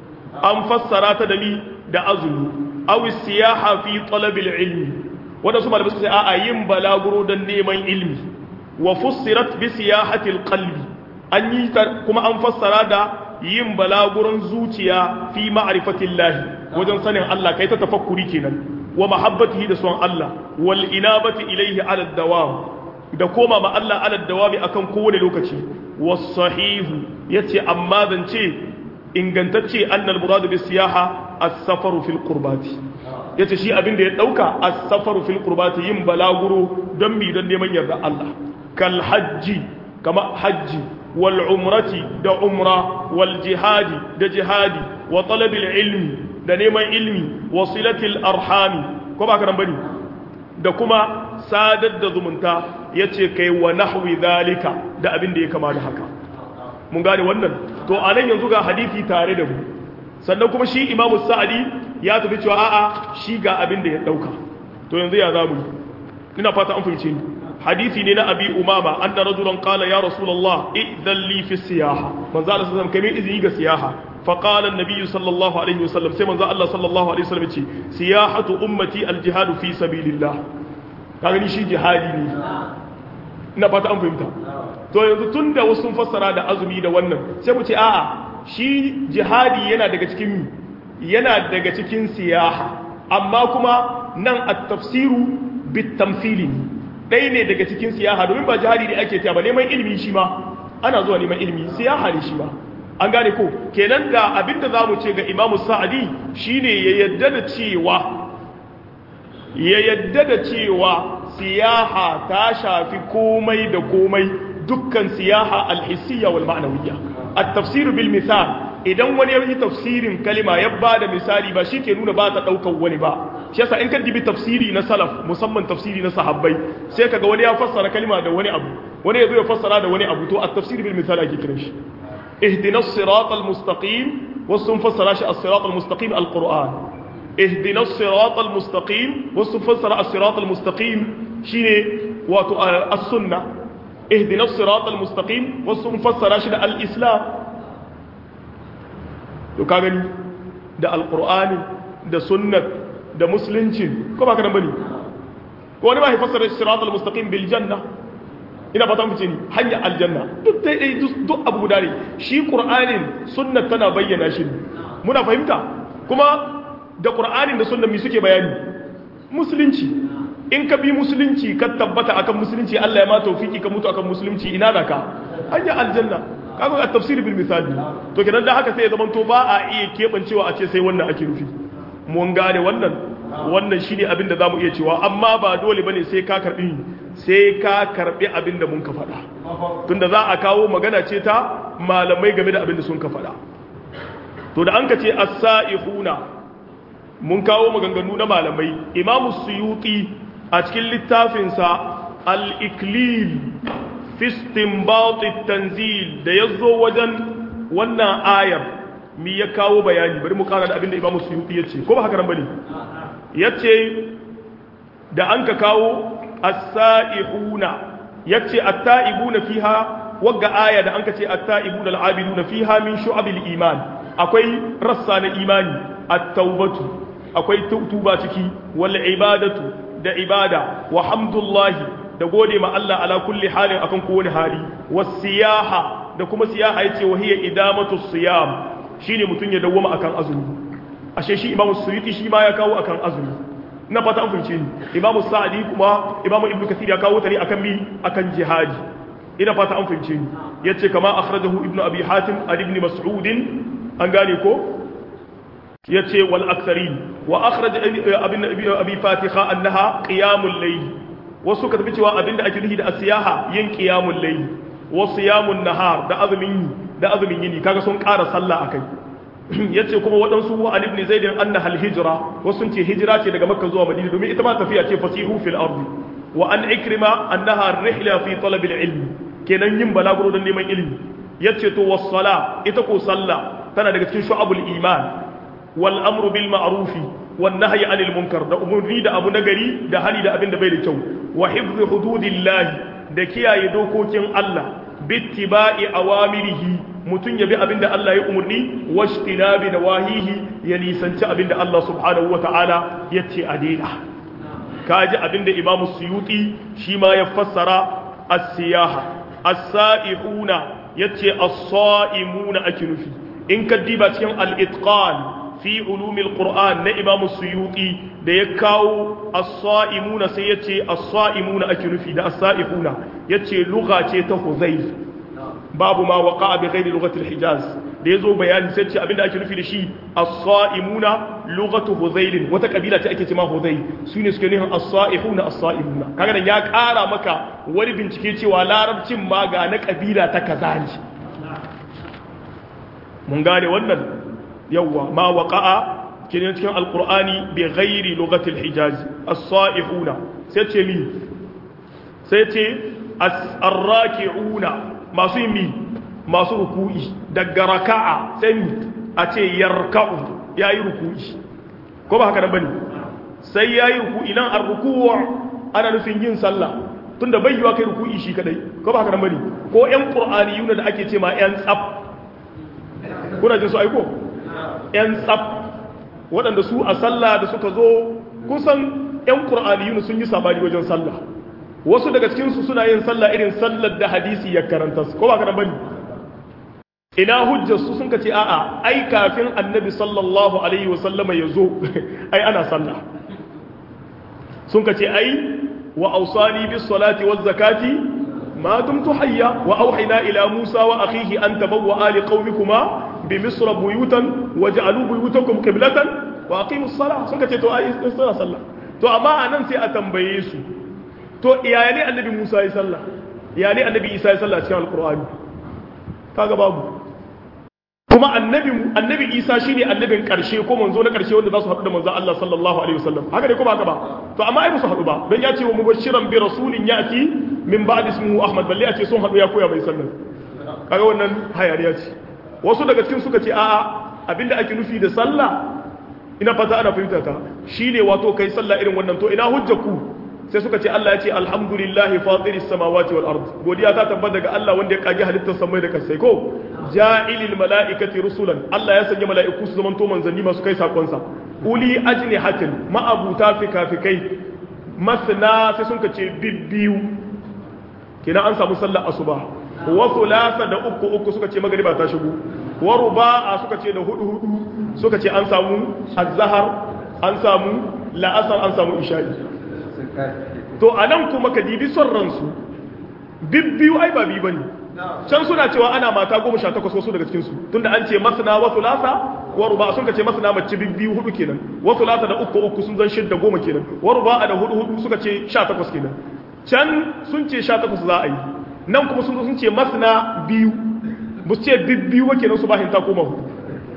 an fassara ta da mi da azumi aw as-siyaha fi talab al-ilmi wanda su malamai suka ce a'a yin balaguro dan neman ilmi wa fussirat bi siyahati al-qalbi an yi kuma an fassara da yin balaguron zuciya fi ma'rifatillahi wajen sanin Allah kai ta tafakkuri kenan wa mahabbatihi da son Allah wal inabati ilayhi ala dawam da koma ma Allah ala dawami akan kowane lokaci was sahihu yace amma zance ingantacce annal muradu bis siyaha as-safaru fil qurbati yace shi abin da ya dauka as-safaru fil qurbati yin balaguro don mi don neman yarda Allah kal hajji kama hajji wal umrati da umra wal jihadi da jihadi wa talabil ilmi da neman ilmi wa silatil arhami ko ba ka nan bane da kuma sadar da zumunta yace kai wa nahwi zalika da abin da ya kama da haka mun gane wannan to anan yanzu ga hadisi tare da mu sannan kuma shi imamu sa'adi ya tafi cewa a'a shi ga abin da ya dauka to yanzu ya zamu ina fata an fahimce ni hadisi ne na abi umama anna rajulan qala ya rasulullah idan li fi siyaha manzo Allah sallallahu alaihi wasallam izini ga siyaha fa qala an-nabiy sallallahu alaihi wasallam sai manzo Allah sallallahu alaihi wasallam ce siyahatu ummati al-jihad fi sabilillah kaga ni shi jihadi ne ina fata an fahimta to yanzu tunda wasu sun fassara da azumi da wannan sai mu ce a'a shi jihadi yana daga cikin yana daga cikin siyaha amma kuma nan at-tafsiru bit-tamthili ɗaya ne daga cikin siyaha domin ba jihadi ne ake ta ba neman ilimi shi ma ana zuwa neman ilimi siyaha ne shi ma an gane ko kenan da abinda za mu ce ga imamu sa'adi shine ya yadda da cewa ya yadda da cewa siyaha ta shafi komai da komai dukkan siyaha alhissiyya wal ma'nawiyya at-tafsir bil misal idan wani ya yi tafsirin kalima ya ba da misali ba shi ke nuna ba ta ɗaukar wani ba shi yasa in ka dibi tafsiri na salaf musamman tafsiri na sahabbai sai kaga wani ya fassara kalima da wani abu wani ya zo ya fassara da wani abu to a tafsiri bil misali ake kiran shi ihdina sirat al mustaqim wasu sun fassara shi as-siratal mustaqim al-qur'an ihdina as-siratal mustaqim wasu sun fassara as-siratal mustaqim shine wato as-sunna ihdina as-siratal mustaqim wasu sun fassara shi da al-islam to ka gani da al-qur'ani da sunnat da musulunci ko ba ka nan bane ko wani ma ya fassara as-siratal mustaqim bil janna ina fata mu ce ni hanya aljanna duk dai dai duk abu guda ne shi qur'anin sunnat tana bayyana shi muna fahimta kuma da qur'anin da sunnat mi suke bayani musulunci in ka bi musulunci ka tabbata akan musulunci Allah ya ma tawfiki ka mutu akan musulunci ina da ka hanya aljanna kaga a tafsir bil misali to kenan da haka sai ya zama to ba a iya kebancewa a ce sai wannan ake nufi mun gane wannan wannan shine abin da zamu iya cewa amma ba dole bane sai ka karbi sai ka karbi abin da mun ka faɗa tunda za a kawo magana ce ta malamai game da abin da sun ka faɗa to da an ka ce as-sa'ihuna mun kawo maganganu na malamai imamu suyuti a cikin littafinsa al-iklil fi istinbat tanzil da yazo wajen wannan ayar mi ya kawo bayani bari mu kara da abin da imamu suyuti yace ko ba haka nan bane yace da an ka kawo as-sa'ihuna yace at-ta'ibuna fiha wagga aya da an ka ce at-ta'ibuna al-'abiduna fiha min shu'abil iman akwai rassa na imani at-taubatu akwai tuba ciki wal ibadatu da ibada wa hamdullahi da gode ma Allah ala kulli halin akan kowane hali was siyaha da kuma siyaha yace wa hiya idamatu siyam shine mutun ya dawwama akan azumi ashe shi imamu suyuti shi ma ya kawo akan azumi na fata an fahimce ni imamu sa'adi kuma imamu ibnu kathir ya kawo ta ne akan mi akan jihadi ina fata an fahimce ni yace kama akhrajahu ibnu abi hatim an ibn mas'ud an gane ko yace wal aktharin wa akhraj abin abi fatiha annaha qiyamul layl wasu ka tafi cewa abinda ake nufi da asiyaha yin qiyamul layl wa siyamun nahar da azumin da azumin yini kaga sun ƙara sallah akai yace kuma waɗansu wa ali ibn zaid annaha al hijra wasu sun ce hijira ce daga makka zuwa madina domin ita ma tafiya ce fasihu fil ardi wa an ikrima annaha rihla fi talab al ilm kenan yin balaguro don neman ilimi yace to was sala ita ko sallah tana daga cikin shu'abul iman wal amru bil ma'rufi wan nahyi anil munkar da umurni da abu nagari da hali da abin da bai da kyau wa hifzi hududillahi da kiyaye dokokin Allah bittiba'i awamirihi mutun yabi abin da Allah ya umurni washtinabi nawahihi ya nisanci abin da Allah subhanahu wata'ala yace a daina kaji abin da Imam Suyuti shi ma ya fassara as-siyaha as-sa'ihuna yace as-sa'imuna ake nufi in ka diba cikin al-itqan fi ulumil qur'an na imam suyuti da ya kawo as-sa'imuna sai yace as-sa'imuna ake nufi da as-sa'ihuna yace lugha ce ta huzayf babu ma waqa'a bi ghairi lughati al-hijaz da yazo bayani sai ce abinda ake nufi da shi as-sa'imuna lughatu huzayl wata kabila ce ake cewa huzayl sune suke nufin as-sa'ihuna as-sa'imuna kaga dan ya kara maka wani bincike cewa larabcin ma ga na kabila ta kaza ne mun gane wannan yawwa ma waqa'a kiran cikin alqur'ani bi ghairi lughati alhijaz as-sa'ihuna sai ce mi sai ce as-arraki'una masu yi masu ruku'i daga raka'a sai mi a ce yarka'u yayi ruku'i ko ba haka nan bane sai yayi ruku'i nan ar-ruku' ana nufin yin sallah tunda bai yiwa kai ruku'i shi kadai ko ba haka nan bane ko ƴan qur'aniyuna da ake ce ma ƴan tsaf kuna jin su aiko ‘yan tsaf waɗanda su a sallah da suka zo kusan ‘yan ƙur'aniyun sun yi sabani wajen sallah wasu daga cikinsu suna yin sallah irin sallar da hadisi ya karanta ko ba ka bane ina hujjar su sun ce a'a ai kafin annabi sallallahu alaihi wasallama ya zo ai ana sallah sun ce ai wa ausani bis salati waz zakati ma dumtu hayya wa auhayna ila musa wa akhihi an tabawwa ali qaumikuma بمصر بيوتا وجعلوا بيوتكم قبلة واقيموا الصلاة sun kace to ai suna sallah to amma anan sai a tambaye su to iyaya ne annabi Musa ya sallah ya ne annabi Isa ya sallah cikin alqur'ani kaga babu kuma annabi annabi Isa shine annabin karshe ko manzo na karshe wanda za su haɗu da manzo Allah sallallahu alaihi wasallam haka ne ko ba haka ba to amma ai musu haɗu ba dan ya ce wa mubashiran bi rasulin yati min ba'di ismihi Ahmad balle a ce sun haɗu ya koya bai sallah kaga wannan hayariya ce wasu daga cikin suka ce a'a abinda ake nufi da sallah ina fata ana fahimta ta shine wato kai sallah irin wannan to ina hujjaku sai suka ce Allah ya ce alhamdulillahi fatiris samawati wal ard godiya ta tabbata daga Allah wanda ya kage halittar samai da kasai ko ja'ilil mala'ikati rusulan Allah ya sanya mala'iku su zamanto manzanni masu kai sakon sa uli ajnihatin ma'abuta fikafikai masna sai sun ce bibbiyu kina an samu sallar asuba wa thulatha da uku uku suka ce magriba ta shigo wa ruba'a suka ce da hudu hudu suka ce an samu azhar an samu la'asar an samu isha'i to anan kuma ka dibi son ransu bibbiyu ai ba bi bane can suna cewa ana mata goma sha takwas wasu daga cikinsu tunda an ce masana wa thulatha wa ruba sun ka ce masana mace bibbiyu hudu kenan wa thulatha da uku uku sun zan shidda goma kenan wa ruba da hudu hudu suka ce sha takwas kenan can sun ce sha takwas za a yi nan kuma sun sun ce masana biyu ba su ce bibbiyu wa kenan su ba hinta koma hudu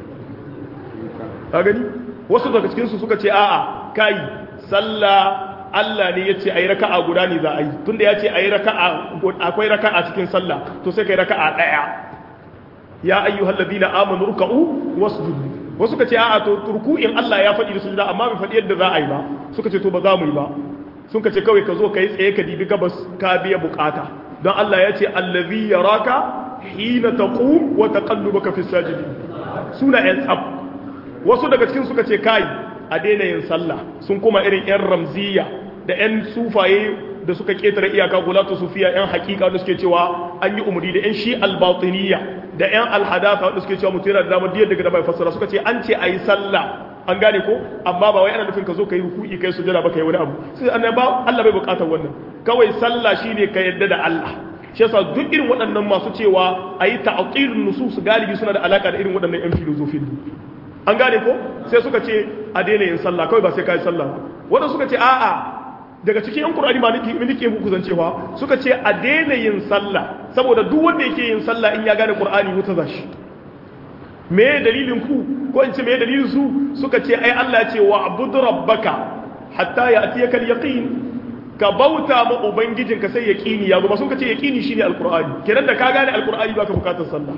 ka gani wasu daga cikinsu suka ce a'a kai sallah Allah ne ya ce a yi raka'a guda ne za a yi tunda ya ce a yi raka'a akwai raka'a cikin sallah to sai ka yi raka'a ɗaya ya ayyu hallabi na amanu ruka'u wasu judu wasu ka ce a'a to ruku'in Allah ya faɗi da su amma bai faɗi yadda za a yi ba suka ce to ba za mu yi ba sun ka ce kawai ka zo ka yi tsaye ka dibi gabas ka biya bukata don Allah ya ce allazi yaraka hina taqum wa taqallubaka fi sajidin suna yan tsab wasu daga cikin suka ce kai a daina yin sallah sun kuma irin 'yan ramziya da 'yan sufaye da suka ketare iyaka gulatu sufiya 'yan hakika da suke cewa an yi umarni da 'yan shi albatiniya da 'yan alhadafa da suke cewa mutum yana da damar diyar daga da bai fassara suka ce an ce a yi sallah an gane ko amma ba wai ana nufin ka zo ka yi ruku'i kai sujada ba ka yi wani abu sai an ba Allah bai bukatar wannan kawai sallah shine ka yadda da Allah shi yasa duk irin waɗannan masu cewa a yi ta'atilun nusus galibi suna da alaka da irin waɗannan 'yan filozofin an gane ko sai suka ce a daina yin sallah kawai ba sai ka yi sallah wanda suka ce a'a daga cikin yan qur'ani ma nake nake muku zancewa suka ce a daina yin sallah saboda duk wanda yake yin sallah in ya gane qur'ani wuta zashi me dalilin ku ko in ce me dalilin su suka ce ai Allah ce wa abud rabbaka hatta ya'tiyaka al-yaqin ka bauta ma ubangijinka sai yaqini ya zo ba sun ka ce yaqini shine alqur'ani kenan da ka gane alqur'ani baka bukatar sallah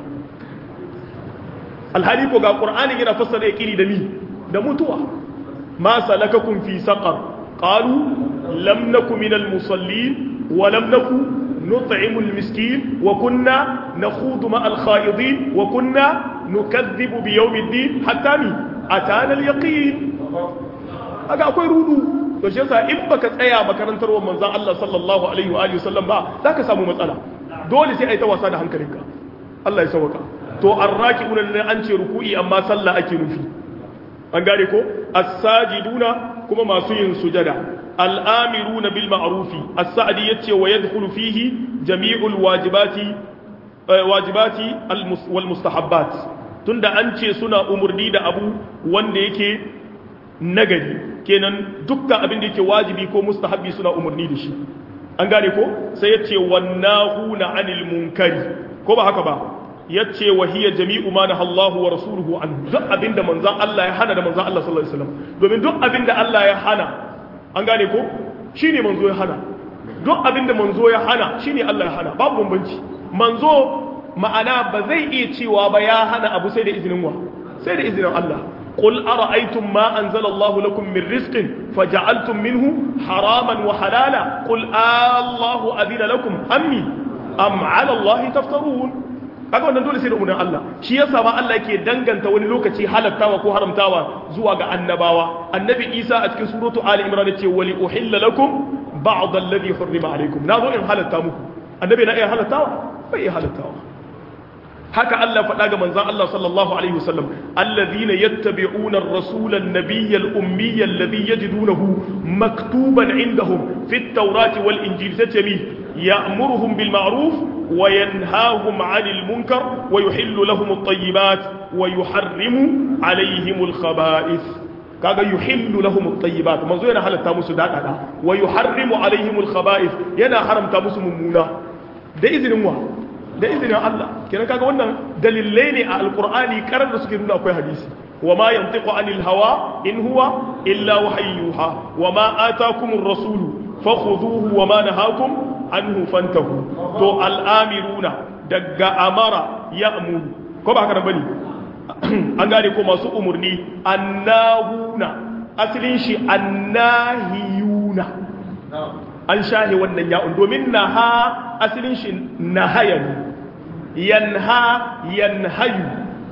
alhali ko ga qur'ani yana fassara yaqini da mi da mutuwa ma salakakum fi saqar qalu lam naku minal musallin wa lam naku nut'imul miskin wa kunna nakhudu ma'al kha'idin wa kunna nukadhibu bi yawmiddin hatta mi atana al yaqin aga akwai rudu to shi yasa in baka tsaya makarantar wa manzon Allah sallallahu alaihi wa alihi wasallam ba zaka samu matsala dole sai ai ta wasa da hankalinka Allah ya sauka to arraki'una ne an ce ruku'i amma sallah ake nufi an gane ko as-sajiduna kuma masu yin sujada al-amiruna bil ma'rufi as-sa'di yace wa yadkhulu fihi jami'ul wajibati wajibati wal mustahabbat tunda an ce suna umurni da abu wanda yake nagari kenan dukkan abin da yake wajibi ko mustahabbi suna umurni da shi an gane ko sai yace wannahuna anil munkari ko ba haka ba yace wa hiya jami'u ma nahallahu wa rasuluhu an duk abinda manzon Allah ya hana da manzon Allah sallallahu alaihi wasallam domin duk abinda Allah ya hana an gane ko shine manzo ya hana duk abinda manzo ya hana shine Allah ya hana babu bambanci manzo ma'ana ba zai iya cewa ba ya hana abu sai da izinin wa sai da izinin Allah قل أرأيتم ما أنزل الله لكم من رزق فجعلتم منه حراما وحلالا قل آه الله أذن لكم أمي أم على الله تفترون kaga wannan dole sai da umarnin Allah shi yasa ma Allah yake danganta wani lokaci halattawa ko haramtawa zuwa ga annabawa annabi Isa a cikin suratu Ali Imran yace wali uhilla lakum ba'd alladhi hurrima alaykum nazo in halatta muku annabi na iya halattawa bai iya halattawa haka Allah faɗa ga manzon Allah sallallahu alaihi wasallam alladhina yattabi'una ar-rasula an-nabiyya al-ummiyya alladhi yajidunahu maktuban indahum fit tawrati wal injil tatami يأمرهم بالمعروف وينهاهم عن المنكر ويحل لهم الطيبات ويحرم عليهم الخبائث kaga yuhillu lahum at-tayyibat manzo yana halatta musu dadada wa yuharrimu alaihim al-khaba'ith yana haramta musu mummuna da izinin wa da izinin Allah kenan kaga wannan dalilai ne a alqur'ani karar da suke nuna akwai hadisi wa ma yantiqu anil hawa in huwa illa wahyuha wa ma atakumur rasulu fakhuduhu wa ma nahakum anhu fantahu to al'amiruna daga amara ya amuru ko ba haka da bane an gane ko masu umurni annahuna asalin shi annahiyuna an shahe wannan ya'un domin naha asalin shi nahayan yanha yanhayu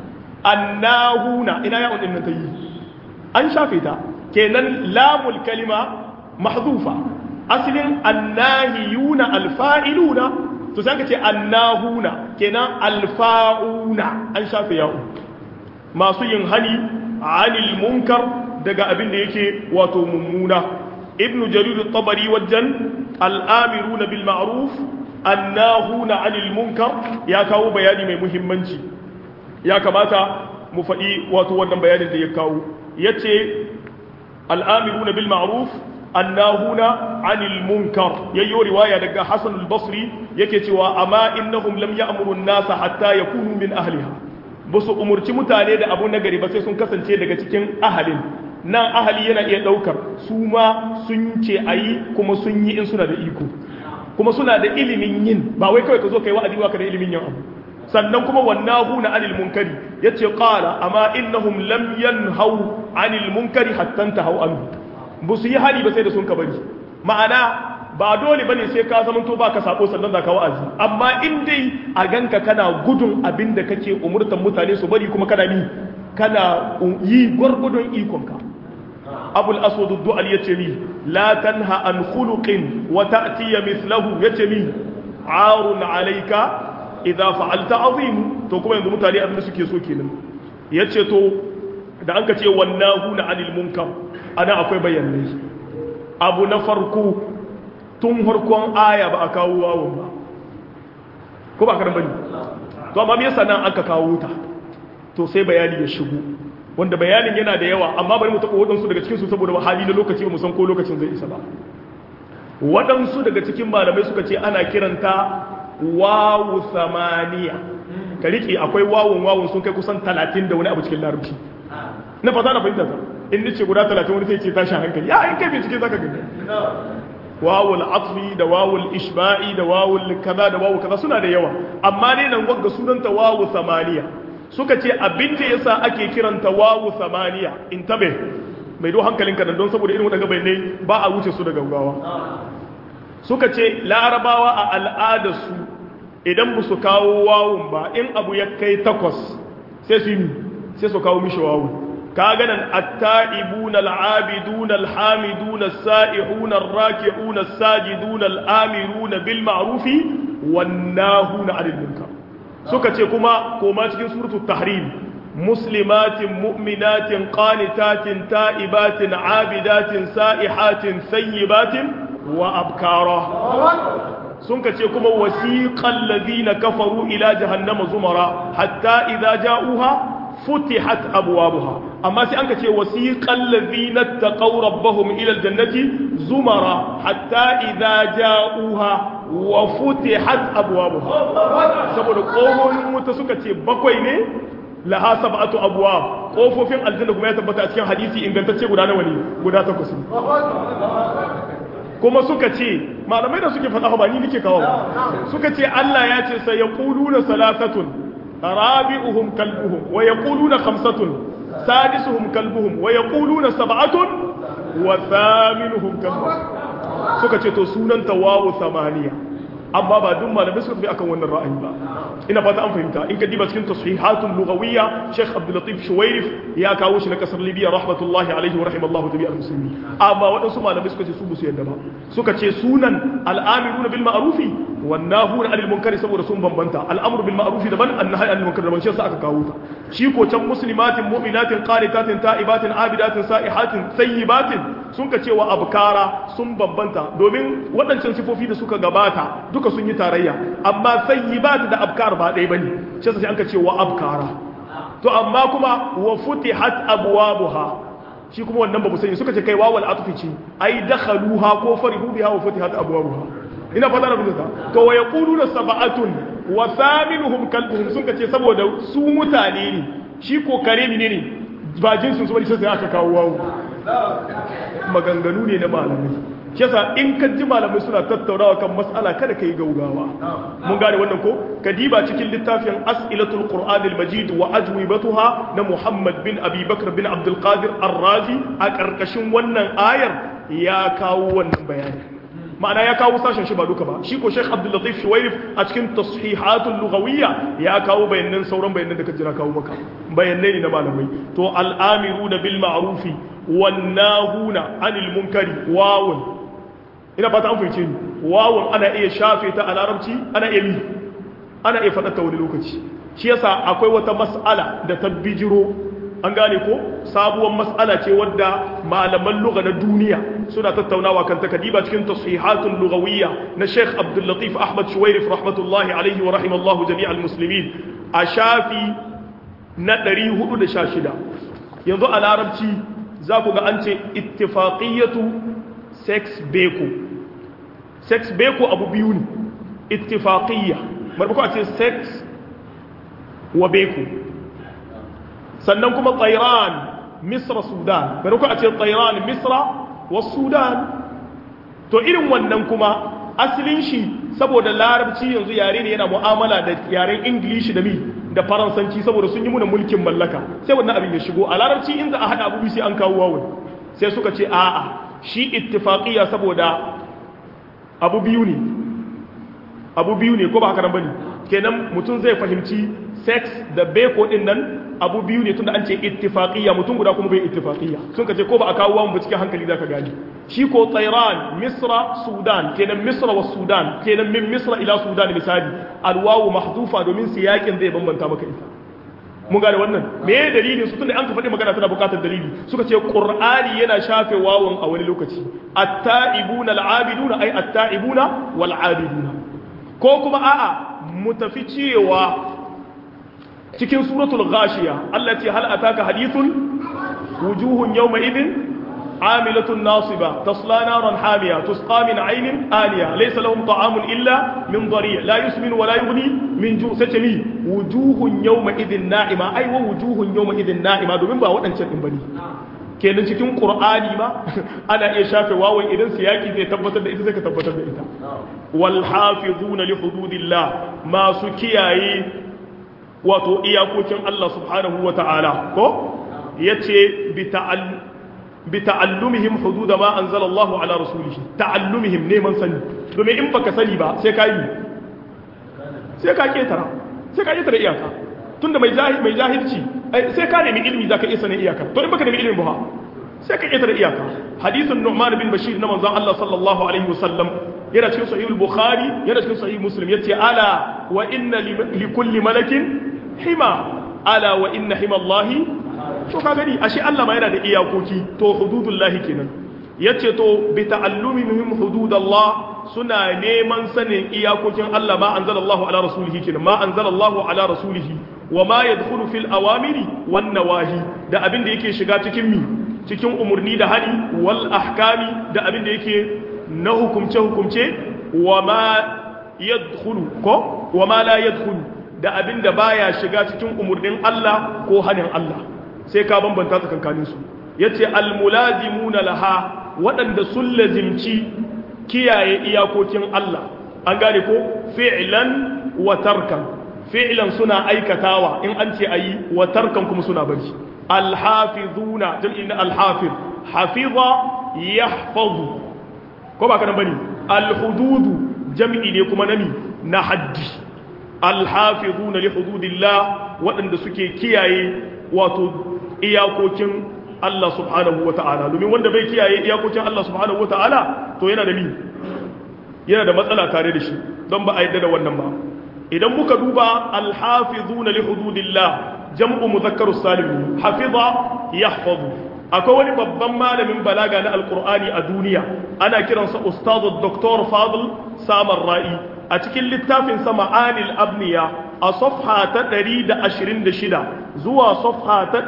annahuna ina ya'un din nan ta yi an shafe ta kenan lamul kalima mahzufa asalin annahiyuna alfa'iluna to sai ka ce annahuna kenan alfa'una an shafe ya'un masu yin hani anil munkar daga abin da yake wato mummuna ibnu jarir at-tabari wajen al-amiruna bil ma'ruf annahuna anil munkar ya kawo bayani mai muhimmanci ya kamata mu faɗi wato wannan bayanin da ya kawo yace al-amiruna bil ma'ruf annahuna anil munkar yayyo riwaya daga hasan al-basri yake cewa amma innahum lam ya'muru an-nasa hatta yakunu min ahliha ba su umurci mutane da abu nagari ba sai sun kasance daga cikin ahalin nan ahali yana iya daukar su ma sun ce ayi kuma sun yi in suna da iko kuma suna da ilimin yin ba wai kawai ka zo kai wa'azi ba ka da ilimin yin abu sannan kuma wannahu na anil munkari yace qala amma innahum lam yanhau anil munkari hatta tahaw anhu ba su yi hali ba sai da sun ka bari ma'ana ba dole bane sai ka zama to baka sako sannan da ka wa'azi amma in dai a ganka kana gudun abin da kake umurtan mutane su bari kuma kana ni kana yi gwargwadon ikonka abul aswad ad-du'al yace mi la tanha an khuluqin wa ta'ti mithluhu yace mi arun alayka idza fa'alta azim to kuma yanzu mutane abin da suke so kenan yace to da an ka ce wannahu na anil munkar ana akwai bayanai abu na farko tun harkon aya ba a kawo wawon ba ko ba karan bane to amma me yasa nan aka kawo ta to sai bayani ya shigo wanda bayanin yana da yawa amma bari mu taɓa waɗansu daga cikinsu saboda hali na lokaci ba mu san ko lokacin zai isa ba waɗansu daga cikin malamai suka ce ana kiranta wawu samaniya ka riƙe akwai wawun wawun sun kai kusan talatin da wani abu cikin larabci na fata na fahimta in ni ce guda talatin wani sai ce tashi hankali ya in kai bincike zaka gani wawul atfi da wawul ishba'i da wawul kaza da wawul kaza suna da yawa amma ne nan wagga sunanta wawu samaniya suka ce abin da yasa ake kiranta wawu samaniya in tabe mai do hankalinka nan don saboda irin wadanda bayanai ba a wuce su da gaggawa suka ce larabawa a al'adarsu idan ba su kawo wawun ba in abu ya kai takwas sai su yi sai su kawo mishi wawu ka ganin atta'ibuna al'abiduna alhamiduna as-sa'ihuna ar-raki'una as-sajiduna al-amiruna bil ma'rufi wan nahuna 'anil munkar suka ce kuma koma cikin suratul tahrim muslimatin mu'minatin qanitatin ta'ibatin 'abidatin sa'ihatin sayyibatin wa abkara sun ka ce kuma wasiqal ladina kafaru ila jahannama zumara hatta idza ja'uha futihat abwabuha amma sai an ka ce wasiqal ladina taqaw rabbahum ila aljannati zumara hatta idza ja'uha wa futihat abwabuha saboda kohon wuta suka ce bakwai ne laha sab'atu abwab kofofin aljanna kuma ya tabbata a cikin hadisi ingantacce guda nawa ne guda takwas kuma suka ce malamai da suke faɗa ba ni nake kawo suka ce Allah ya ce sai yaquluna salasatun rabi'uhum kalbuhum wa yaquluna khamsatun sadisuhum kalbuhum wa yaquluna sab'atun wa thaminuhum kalbuhum suka ce to sunan tawawu samaniya amma ba duk malamai suka fi akan wannan ra'ayi ba ina fata an fahimta in ka diba cikin tashihatun lughawiyya Sheikh Abdul Latif Shuwairif ya kawo shi na kasar Libya rahmatullahi alaihi wa rahimallahu tabi'al muslimin amma waɗansu malamai suka ce su musu yadda ba suka ce sunan al'amiruna bil ma'rufi wan nahuna 'anil munkari saboda sun bambanta al'amru bil ma'rufi daban an-nahy 'anil munkari daban shi yasa aka kawo ta shi ko can muslimatin mu'minatin qanitatin ta'ibatin abidatin sa'ihatin sayyibatin sun ka cewa abkara sun bambanta domin waɗancan sifofi da suka gabata duka sun yi tarayya amma sayyibat da abkar ba ɗaya bane shi yasa an ka cewa abkara to amma kuma wa futihat abwabuha shi kuma wannan ba mu sani suka ce kai wawal atfi ce ai dakhaluha ko farihu biha wa futihat abwabuha ina fata rabin ta to wa yaquluna sab'atun wa thaminuhum kalbuhum sun ce saboda su mutane ne shi ko kare ne ne ba jinsin su bane sai aka kawo wawu maganganu ne na malamai shi yasa in ka ji malamai suna tattaunawa kan mas'ala kada ka yi gaugawa mun gane wannan ko ka diba cikin littafin as'ilatul qur'an al-majid wa ajwibatuha na muhammad bin abi bakr bin abdul qadir ar-razi a karkashin wannan ayar ya kawo wannan bayani ma'ana ya kawo sashen shi ba duka ba shi ko sheikh abdul latif shuwairif a cikin tashihatul lughawiyya ya kawo bayanan sauran bayanan da ka jira kawo maka bayanai ne na malamai to al-amiruna bil ma'rufi wan nahuna anil munkari wawun ina fata an fahimce ni wawun ana iya shafe ta a larabci ana iya mi ana iya faɗa ta wani lokaci shi yasa akwai wata mas'ala da ta bijiro an gane ko sabuwar mas'ala ce wadda malaman lugha na duniya suna tattaunawa kan takadiba cikin tasihatun lughawiyya na Sheikh Abdul Latif Ahmad Shuwairif rahmatullahi alaihi wa rahimallahu jami'al muslimin a shafi na 416 yanzu a larabci za ku ga an ce ittifaqiyatu sex beko sex beko abu biyu ne ittifaqiyya marbako a ce sex wa beko sannan kuma tsairan misra sudan marbako a ce tsairan misra wa sudan to irin wannan kuma asalin shi saboda larabci yanzu yare ne yana mu'amala da yaren ingilishi da mi da faransanci saboda sun yi muna mulkin mallaka sai wannan abin ya shigo a larabci in za a haɗa abubuwa sai an kawo wawon sai suka ce a'a shi ittifaqiyya saboda abu biyu ne abu biyu ne ko ba haka nan bane kenan mutum zai fahimci sex da beko din nan abu biyu ne tunda an ce ittifaqiyya mutum guda kuma bai ittifaqiyya sun ka ce ko ba a kawo wawon ba cikin hankali zaka gani shi ko tsairan misra sudan kenan misra wa sudan kenan min misra ila sudan misali alwawu mahdufa domin siyakin zai bambanta maka ita mun gane wannan me ya dalilin su tunda an ka faɗi magana tana buƙatar dalili suka ce qur'ani yana shafe wawon a wani lokaci at-ta'ibuna al-'abiduna ay at-ta'ibuna wal-'abiduna ko kuma a'a mu tafi cewa cikin suratul ghashiya Allah ce hal ataka hadithun wujuhun yawma idin عاملة ناصبة تصلى نارا حامية تسقى من عين آنية ليس لهم طعام إلا من ضريع لا يسمن ولا يغني من جوع ستمي وجوه يومئذ نائمة أي ووجوه يومئذ نائمة دومين با ودان cikin bane kenan cikin qur'ani ma ana iya shafe wawan idan siyaki zai tabbatar da ita sai ka tabbatar da ita wal hafizuna li hududillah masu kiyaye wato iyakokin Allah subhanahu wa ta'ala ko yace bi ta'al bita'allumihim hududa ma anzala Allahu ala rasulihi ta'allumihim neman sani domin in baka sani ba sai ka yi sai ka ketara sai ka ketara iyaka tunda mai jahil mai jahilci sai ka nemi ilimi zaka iya sanin iyaka to in baka nemi ilimi ba sai ka ketara iyaka hadisin Nu'man bin Bashir na manzon Allah sallallahu alaihi wasallam yana cikin sahih al-Bukhari yana cikin sahih Muslim yace ala wa inna li kulli malakin hima ala wa inna hima Allahi to ka gani ashe Allah ma yana da iyakoki to hududullahi kenan yace to bi ta'allumihim hududallah suna neman sanin iyakokin Allah ma anzalallahu ala rasulihi kenan ma anzalallahu ala rasulihi wa ma yadkhulu fil awamiri wan nawahi da abin da yake shiga cikin mi cikin umurni da hali wal ahkami da abin da yake na hukumce hukumce wa ma yadkhulu ko wa ma la yadkhulu da abin da baya shiga cikin umurnin Allah ko hanin Allah sai ka bambanta tsakankaninsu ya ce almulazimuna laha waɗanda sun lazimci kiyaye iyakokin Allah an gane ko fi'lan wa tarkan fi'lan suna aikatawa in an ce ayi wa tarkan kuma suna bari alhafizuna jam'i na alhafiz hafiza yahfazu ko ba kana bane alhududu jam'i ne kuma nami na haddi alhafizuna li hududillah waɗanda suke kiyaye wato iyakokin Allah subhanahu wa ta'ala domin wanda bai kiyaye iyakokin Allah subhanahu wa ta'ala to yana da mi yana da matsala tare da shi don ba a yadda da wannan ba idan muka duba alhafizuna li hududillah jam'u mudhakkaru salim hafiza yahfazu akwai wani babban malamin balaga na alqur'ani a duniya ana kiransa ustadu dr fadl samar ra'i a cikin littafin sa ma'anil abniya a safha ta 126 zuwa safha ta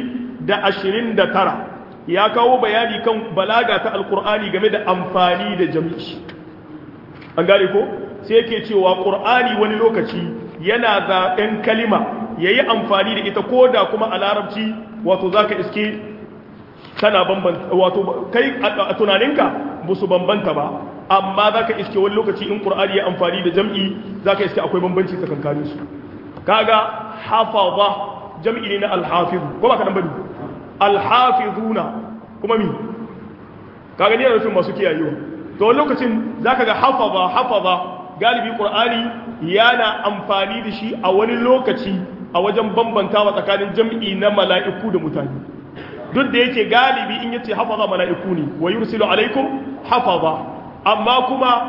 129 ya kawo bayani kan balaga ta alkur'ani game da amfani da jami'i an gane ko sai yake cewa qur'ani wani lokaci yana zaɓen kalima yayi amfani da ita koda kuma a larabci wato zaka iske tana bambanta wato kai a tunaninka ba su bambanta ba amma za ka iske wani lokaci in ƙur'ani ya amfani da jam'i za ka iske akwai bambanci tsakankanin su kaga hafaza jam'i ne na alhafizu ko ba ka nan bane alhafizuna kuma mi kaga ne rufin masu kiyayewa to wani lokacin za ka ga hafaza hafaza galibi ƙur'ani yana amfani da shi a wani lokaci a wajen bambantawa tsakanin jam'i na mala'iku da mutane duk da yake galibi in yace hafaza mala'iku ne wa yursilu alaikum hafaza amma kuma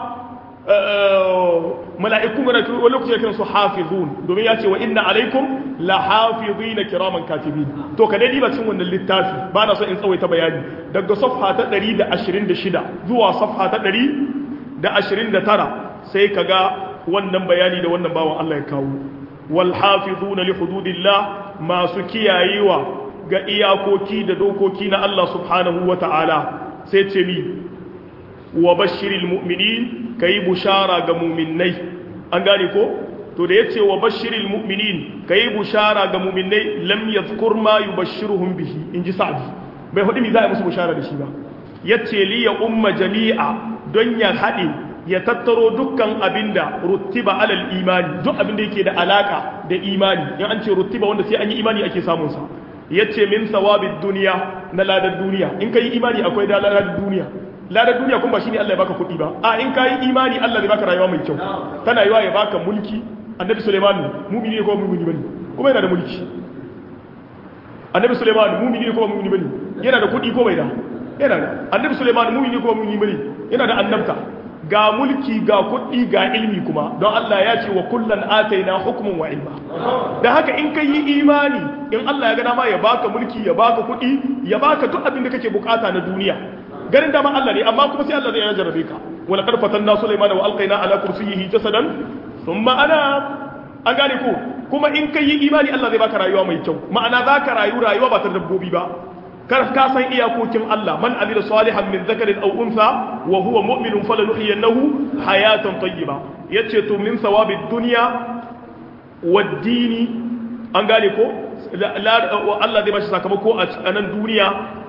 mala'iku mana wani lokaci ya kiransu hafizun domin ya ce wa inna alaikum la hafizina kiraman katibin to ka dai ba cin wannan littafi ba na so in tsawaita bayani daga safha ta 126 zuwa safha ta 129 sai ka ga wannan bayani da wannan bawan Allah ya kawo wal hafizuna li hududillah masu kiyayewa ga iyakoki da dokoki na Allah subhanahu wa ta'ala sai ce mi wa bashiril mu'minin ka yi bushara ga muminai an gane ko to da ya ce wa bashiril mu'minin ka yi bushara ga muminai lam ya zukur ma yi bashiruhun bihi in ji sa'adi bai hudu mi za a musu bushara da shi ba ya ce li ya umma jami'a don ya haɗe ya tattaro dukkan abinda ruttiba alal imani duk abinda yake da alaka da imani in an ce ruttiba wanda sai an yi imani ake samunsa yace min sawabid duniya na ladar duniya in kai imani akwai da ladar duniya ladar duniya kuma ba shine Allah ya baka kuɗi ba a in kai imani Allah zai baka rayuwa mai kyau tana yiwa ya baka mulki annabi Sulaiman mu'mini ne ko mu'mini bane kuma yana da mulki annabi Sulaiman mu'mini ne ko mu'mini bane yana da kuɗi ko bai da yana da annabi Sulaiman mu'mini ne ko mu'mini bane yana da annabta ga mulki ga kuɗi ga ilmi kuma don Allah ya ce wa kullan ataina hukmun wa ilma da haka in ka yi imani in Allah ya ga dama ya baka mulki ya baka kuɗi ya baka duk abin da kake bukata na duniya garin dama Allah ne amma kuma sai Allah zai jarrabe ka wala qad fatanna sulaiman wa alqaina ala kursiyyihi jasadan thumma ana an gane ko kuma in ka yi imani Allah zai baka rayuwa mai kyau ma'ana zaka rayu rayuwa ba ta dabbobi ba kar ka san iyakokin Allah man amila salihan min zakarin aw untha wa huwa mu'minun falanuhyiyannahu hayatan tayyiba yace to min sawabid dunya wad dini an gane ko Allah zai bashi sakamako a nan duniya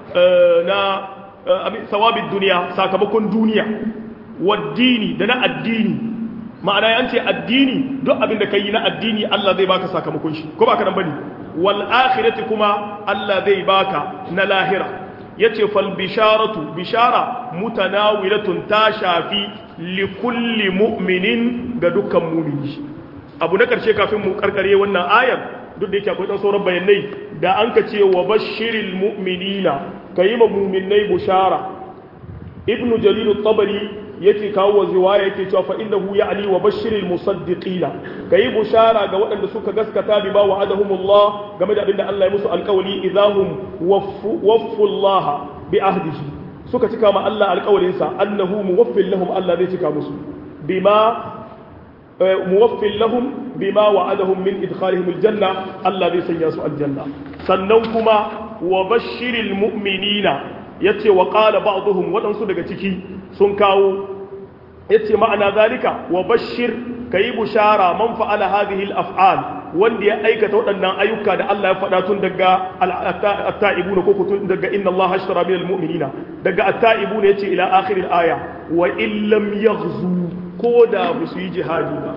na sawabid dunya sakamakon duniya wad dini da na addini ma'ana ya ce addini duk abin da kai na addini Allah zai baka sakamakon shi ko baka nan bane wal akhirati kuma Allah zai baka na lahira yace fal bisharatu bishara mutanawilatun ta shafi li kulli mu'minin ga dukkan mu'mini abu na karshe kafin mu karkare wannan ayar duk da yake akwai dan sauran bayanai da an ka ce wa bashiril mu'minina kayi ma mu'minai bushara ibnu jalil at-tabari yake kawo wa ziwaya yake cewa fa innahu ya'ni wa bashiril musaddiqina kai bushara ga waɗanda suka gaskata bi ba wa'adahumullah game da abinda Allah ya musu alƙawari idahum waffu Allah bi ahdihi suka cika ma Allah alƙawarin sa annahu muwaffil lahum Allah zai cika musu bima muwaffil lahum bima wa'adahum min idkhalihim aljanna Allah zai sanya su aljanna sannan kuma wa bashiril mu'minina yace wa qala ba'dhum waɗansu daga ciki sun kawo yace ma'ana zalika wa bashir kayi bushara man fa'ala hadhihi al-af'al wanda ya aikata waɗannan ayyuka da Allah ya faɗa tun daga at-ta'ibuna ko tun daga inna Allah ashtara min al-mu'minina daga at-ta'ibuna yace ila akhir al-aya wa in lam yaghzu ko da ba su yi jihadi ba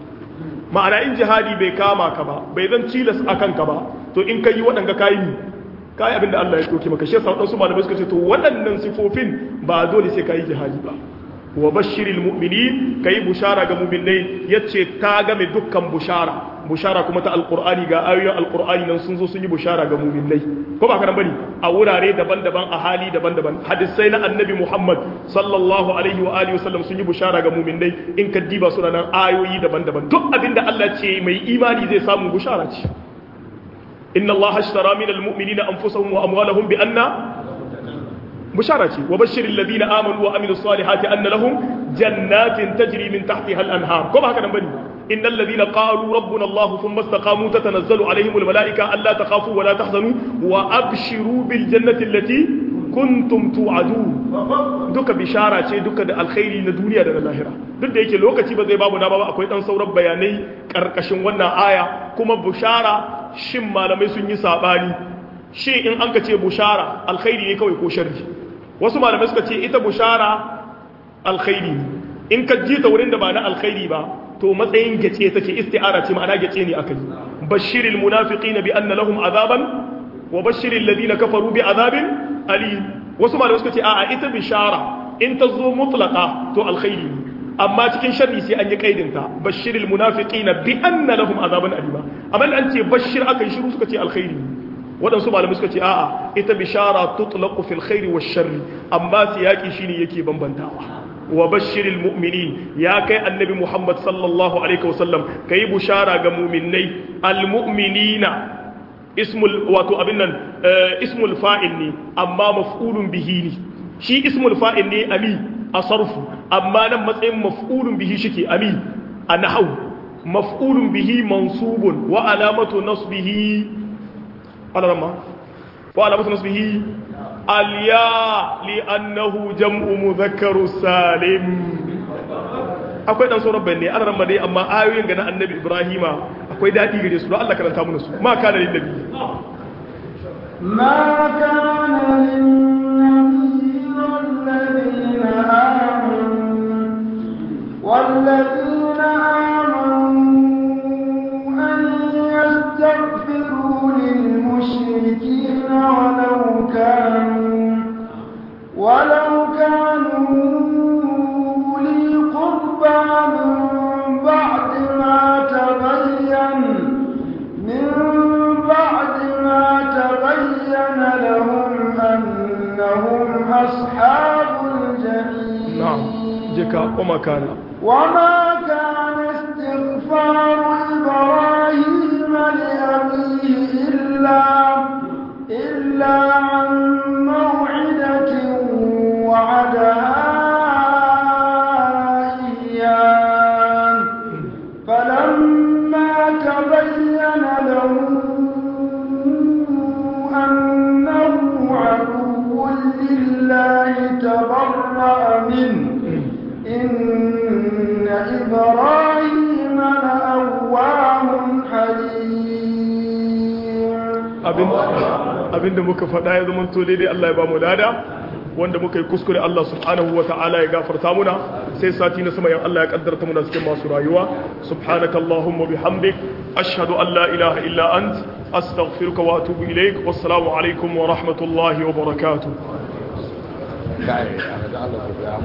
ma'ana in jihadi bai kama ka ba bai zan cilas akan ka ba to in kai waɗanga kayi ni kayi abinda Allah ya doke maka shi yasa wadansu malamai suka ce to waɗannan sifofin ba dole sai kayi jihadi ba wa bashiril mu'minin kayi bushara ga mu'minai yace ta game dukkan bushara bushara kuma ta alqur'ani ga ayoyin alqur'ani nan sun zo sun yi bushara ga mu'minai ko ba kana bane a wurare daban-daban a hali daban-daban hadisai na annabi Muhammad sallallahu alaihi wa alihi wasallam sun yi bushara ga mu'minai in ka diba suna nan ayoyi daban-daban duk abinda Allah ce mai imani zai samu bushara ce إن الله اشترى من المؤمنين أنفسهم وأموالهم بأن بشارة وبشر الذين آمنوا وعملوا الصالحات أن لهم جنات تجري من تحتها الأنهار كما هكذا بني إن الذين قالوا ربنا الله ثم استقاموا تتنزل عليهم الملائكة ألا تخافوا ولا تحزنوا وأبشروا بالجنة التي kuntum tu'adun duka bishara ce duka da alkhairi na duniya da na lahira duk da yake lokaci ba zai babu na ba akwai dan sauran bayanai karkashin wannan aya kuma bushara shin malamai sun yi sabani shi in an ka ce bushara alkhairi ne kawai ko sharri wasu malamai suka ce ita bushara alkhairi in ka ji ta wurin da ba na alkhairi ba to matsayin gace take isti'ara ce ma'ana gace ne akai bashiril munafiqina bi anna lahum azaban wa bashiril ladina kafaru bi azabin ali wasu malamai suka ce a'a ita bishara in ta zo mutlaqa to alkhairi amma cikin sharri sai an yi kaidin ta bashiril munafiqina bi anna lahum azaban alima amma an ce bashir akan shiru suka ce alkhairi waɗansu malamai suka ce a'a ita bishara tutlaqu fil khairi wash sharri amma siyaki shine yake bambantawa wa bashiril mu'minin ya kai annabi Muhammad sallallahu alaihi wasallam kai bushara ga mu'minnai almu'minina ismul wato abin nan ismul fa'il ne amma maf'ulun bihi ne shi ismul fa'il ne ami a sarfu amma nan matsayin maf'ulun bihi shike ami a nahau maf'ulun bihi mansubun wa alamatu nasbihi alarma wa alamatu nasbihi alya li'annahu jam'u mudhakkaru salim akwai dan sauran bayanai an ramma dai amma ayoyin ga na annabi ibrahima akwai dadi gare su don Allah karanta mana su ma kana lin nabi ما كان للنبي والذين آمنوا والذين آمنوا أن يستغفروا للمشركين ولو كانوا ولو كانوا أولي قربى من بعد ما تبين من بعد ما تبين لهم أنهم أصحاب الجحيم na'am jika kuma kana وما كان استغفار إبراهيم لأبيه إلا إلا عن موعدة وعدها إياه فلما تبين له أنه عدو لله تبرأ منه إن إبراهيم لأواه حليم abin abinda muka faɗa ya zama to daidai Allah ya ba mu lada wanda muka yi kuskure Allah subhanahu wa ta'ala ya gafarta muna sai sati na sama yan Allah ya kaddarta muna cikin masu rayuwa subhanaka allahumma bihamdik ashhadu an la ilaha illa ant astaghfiruka wa atubu ilaik wassalamu alaikum wa rahmatullahi wa barakatuh kai a ga Allah ku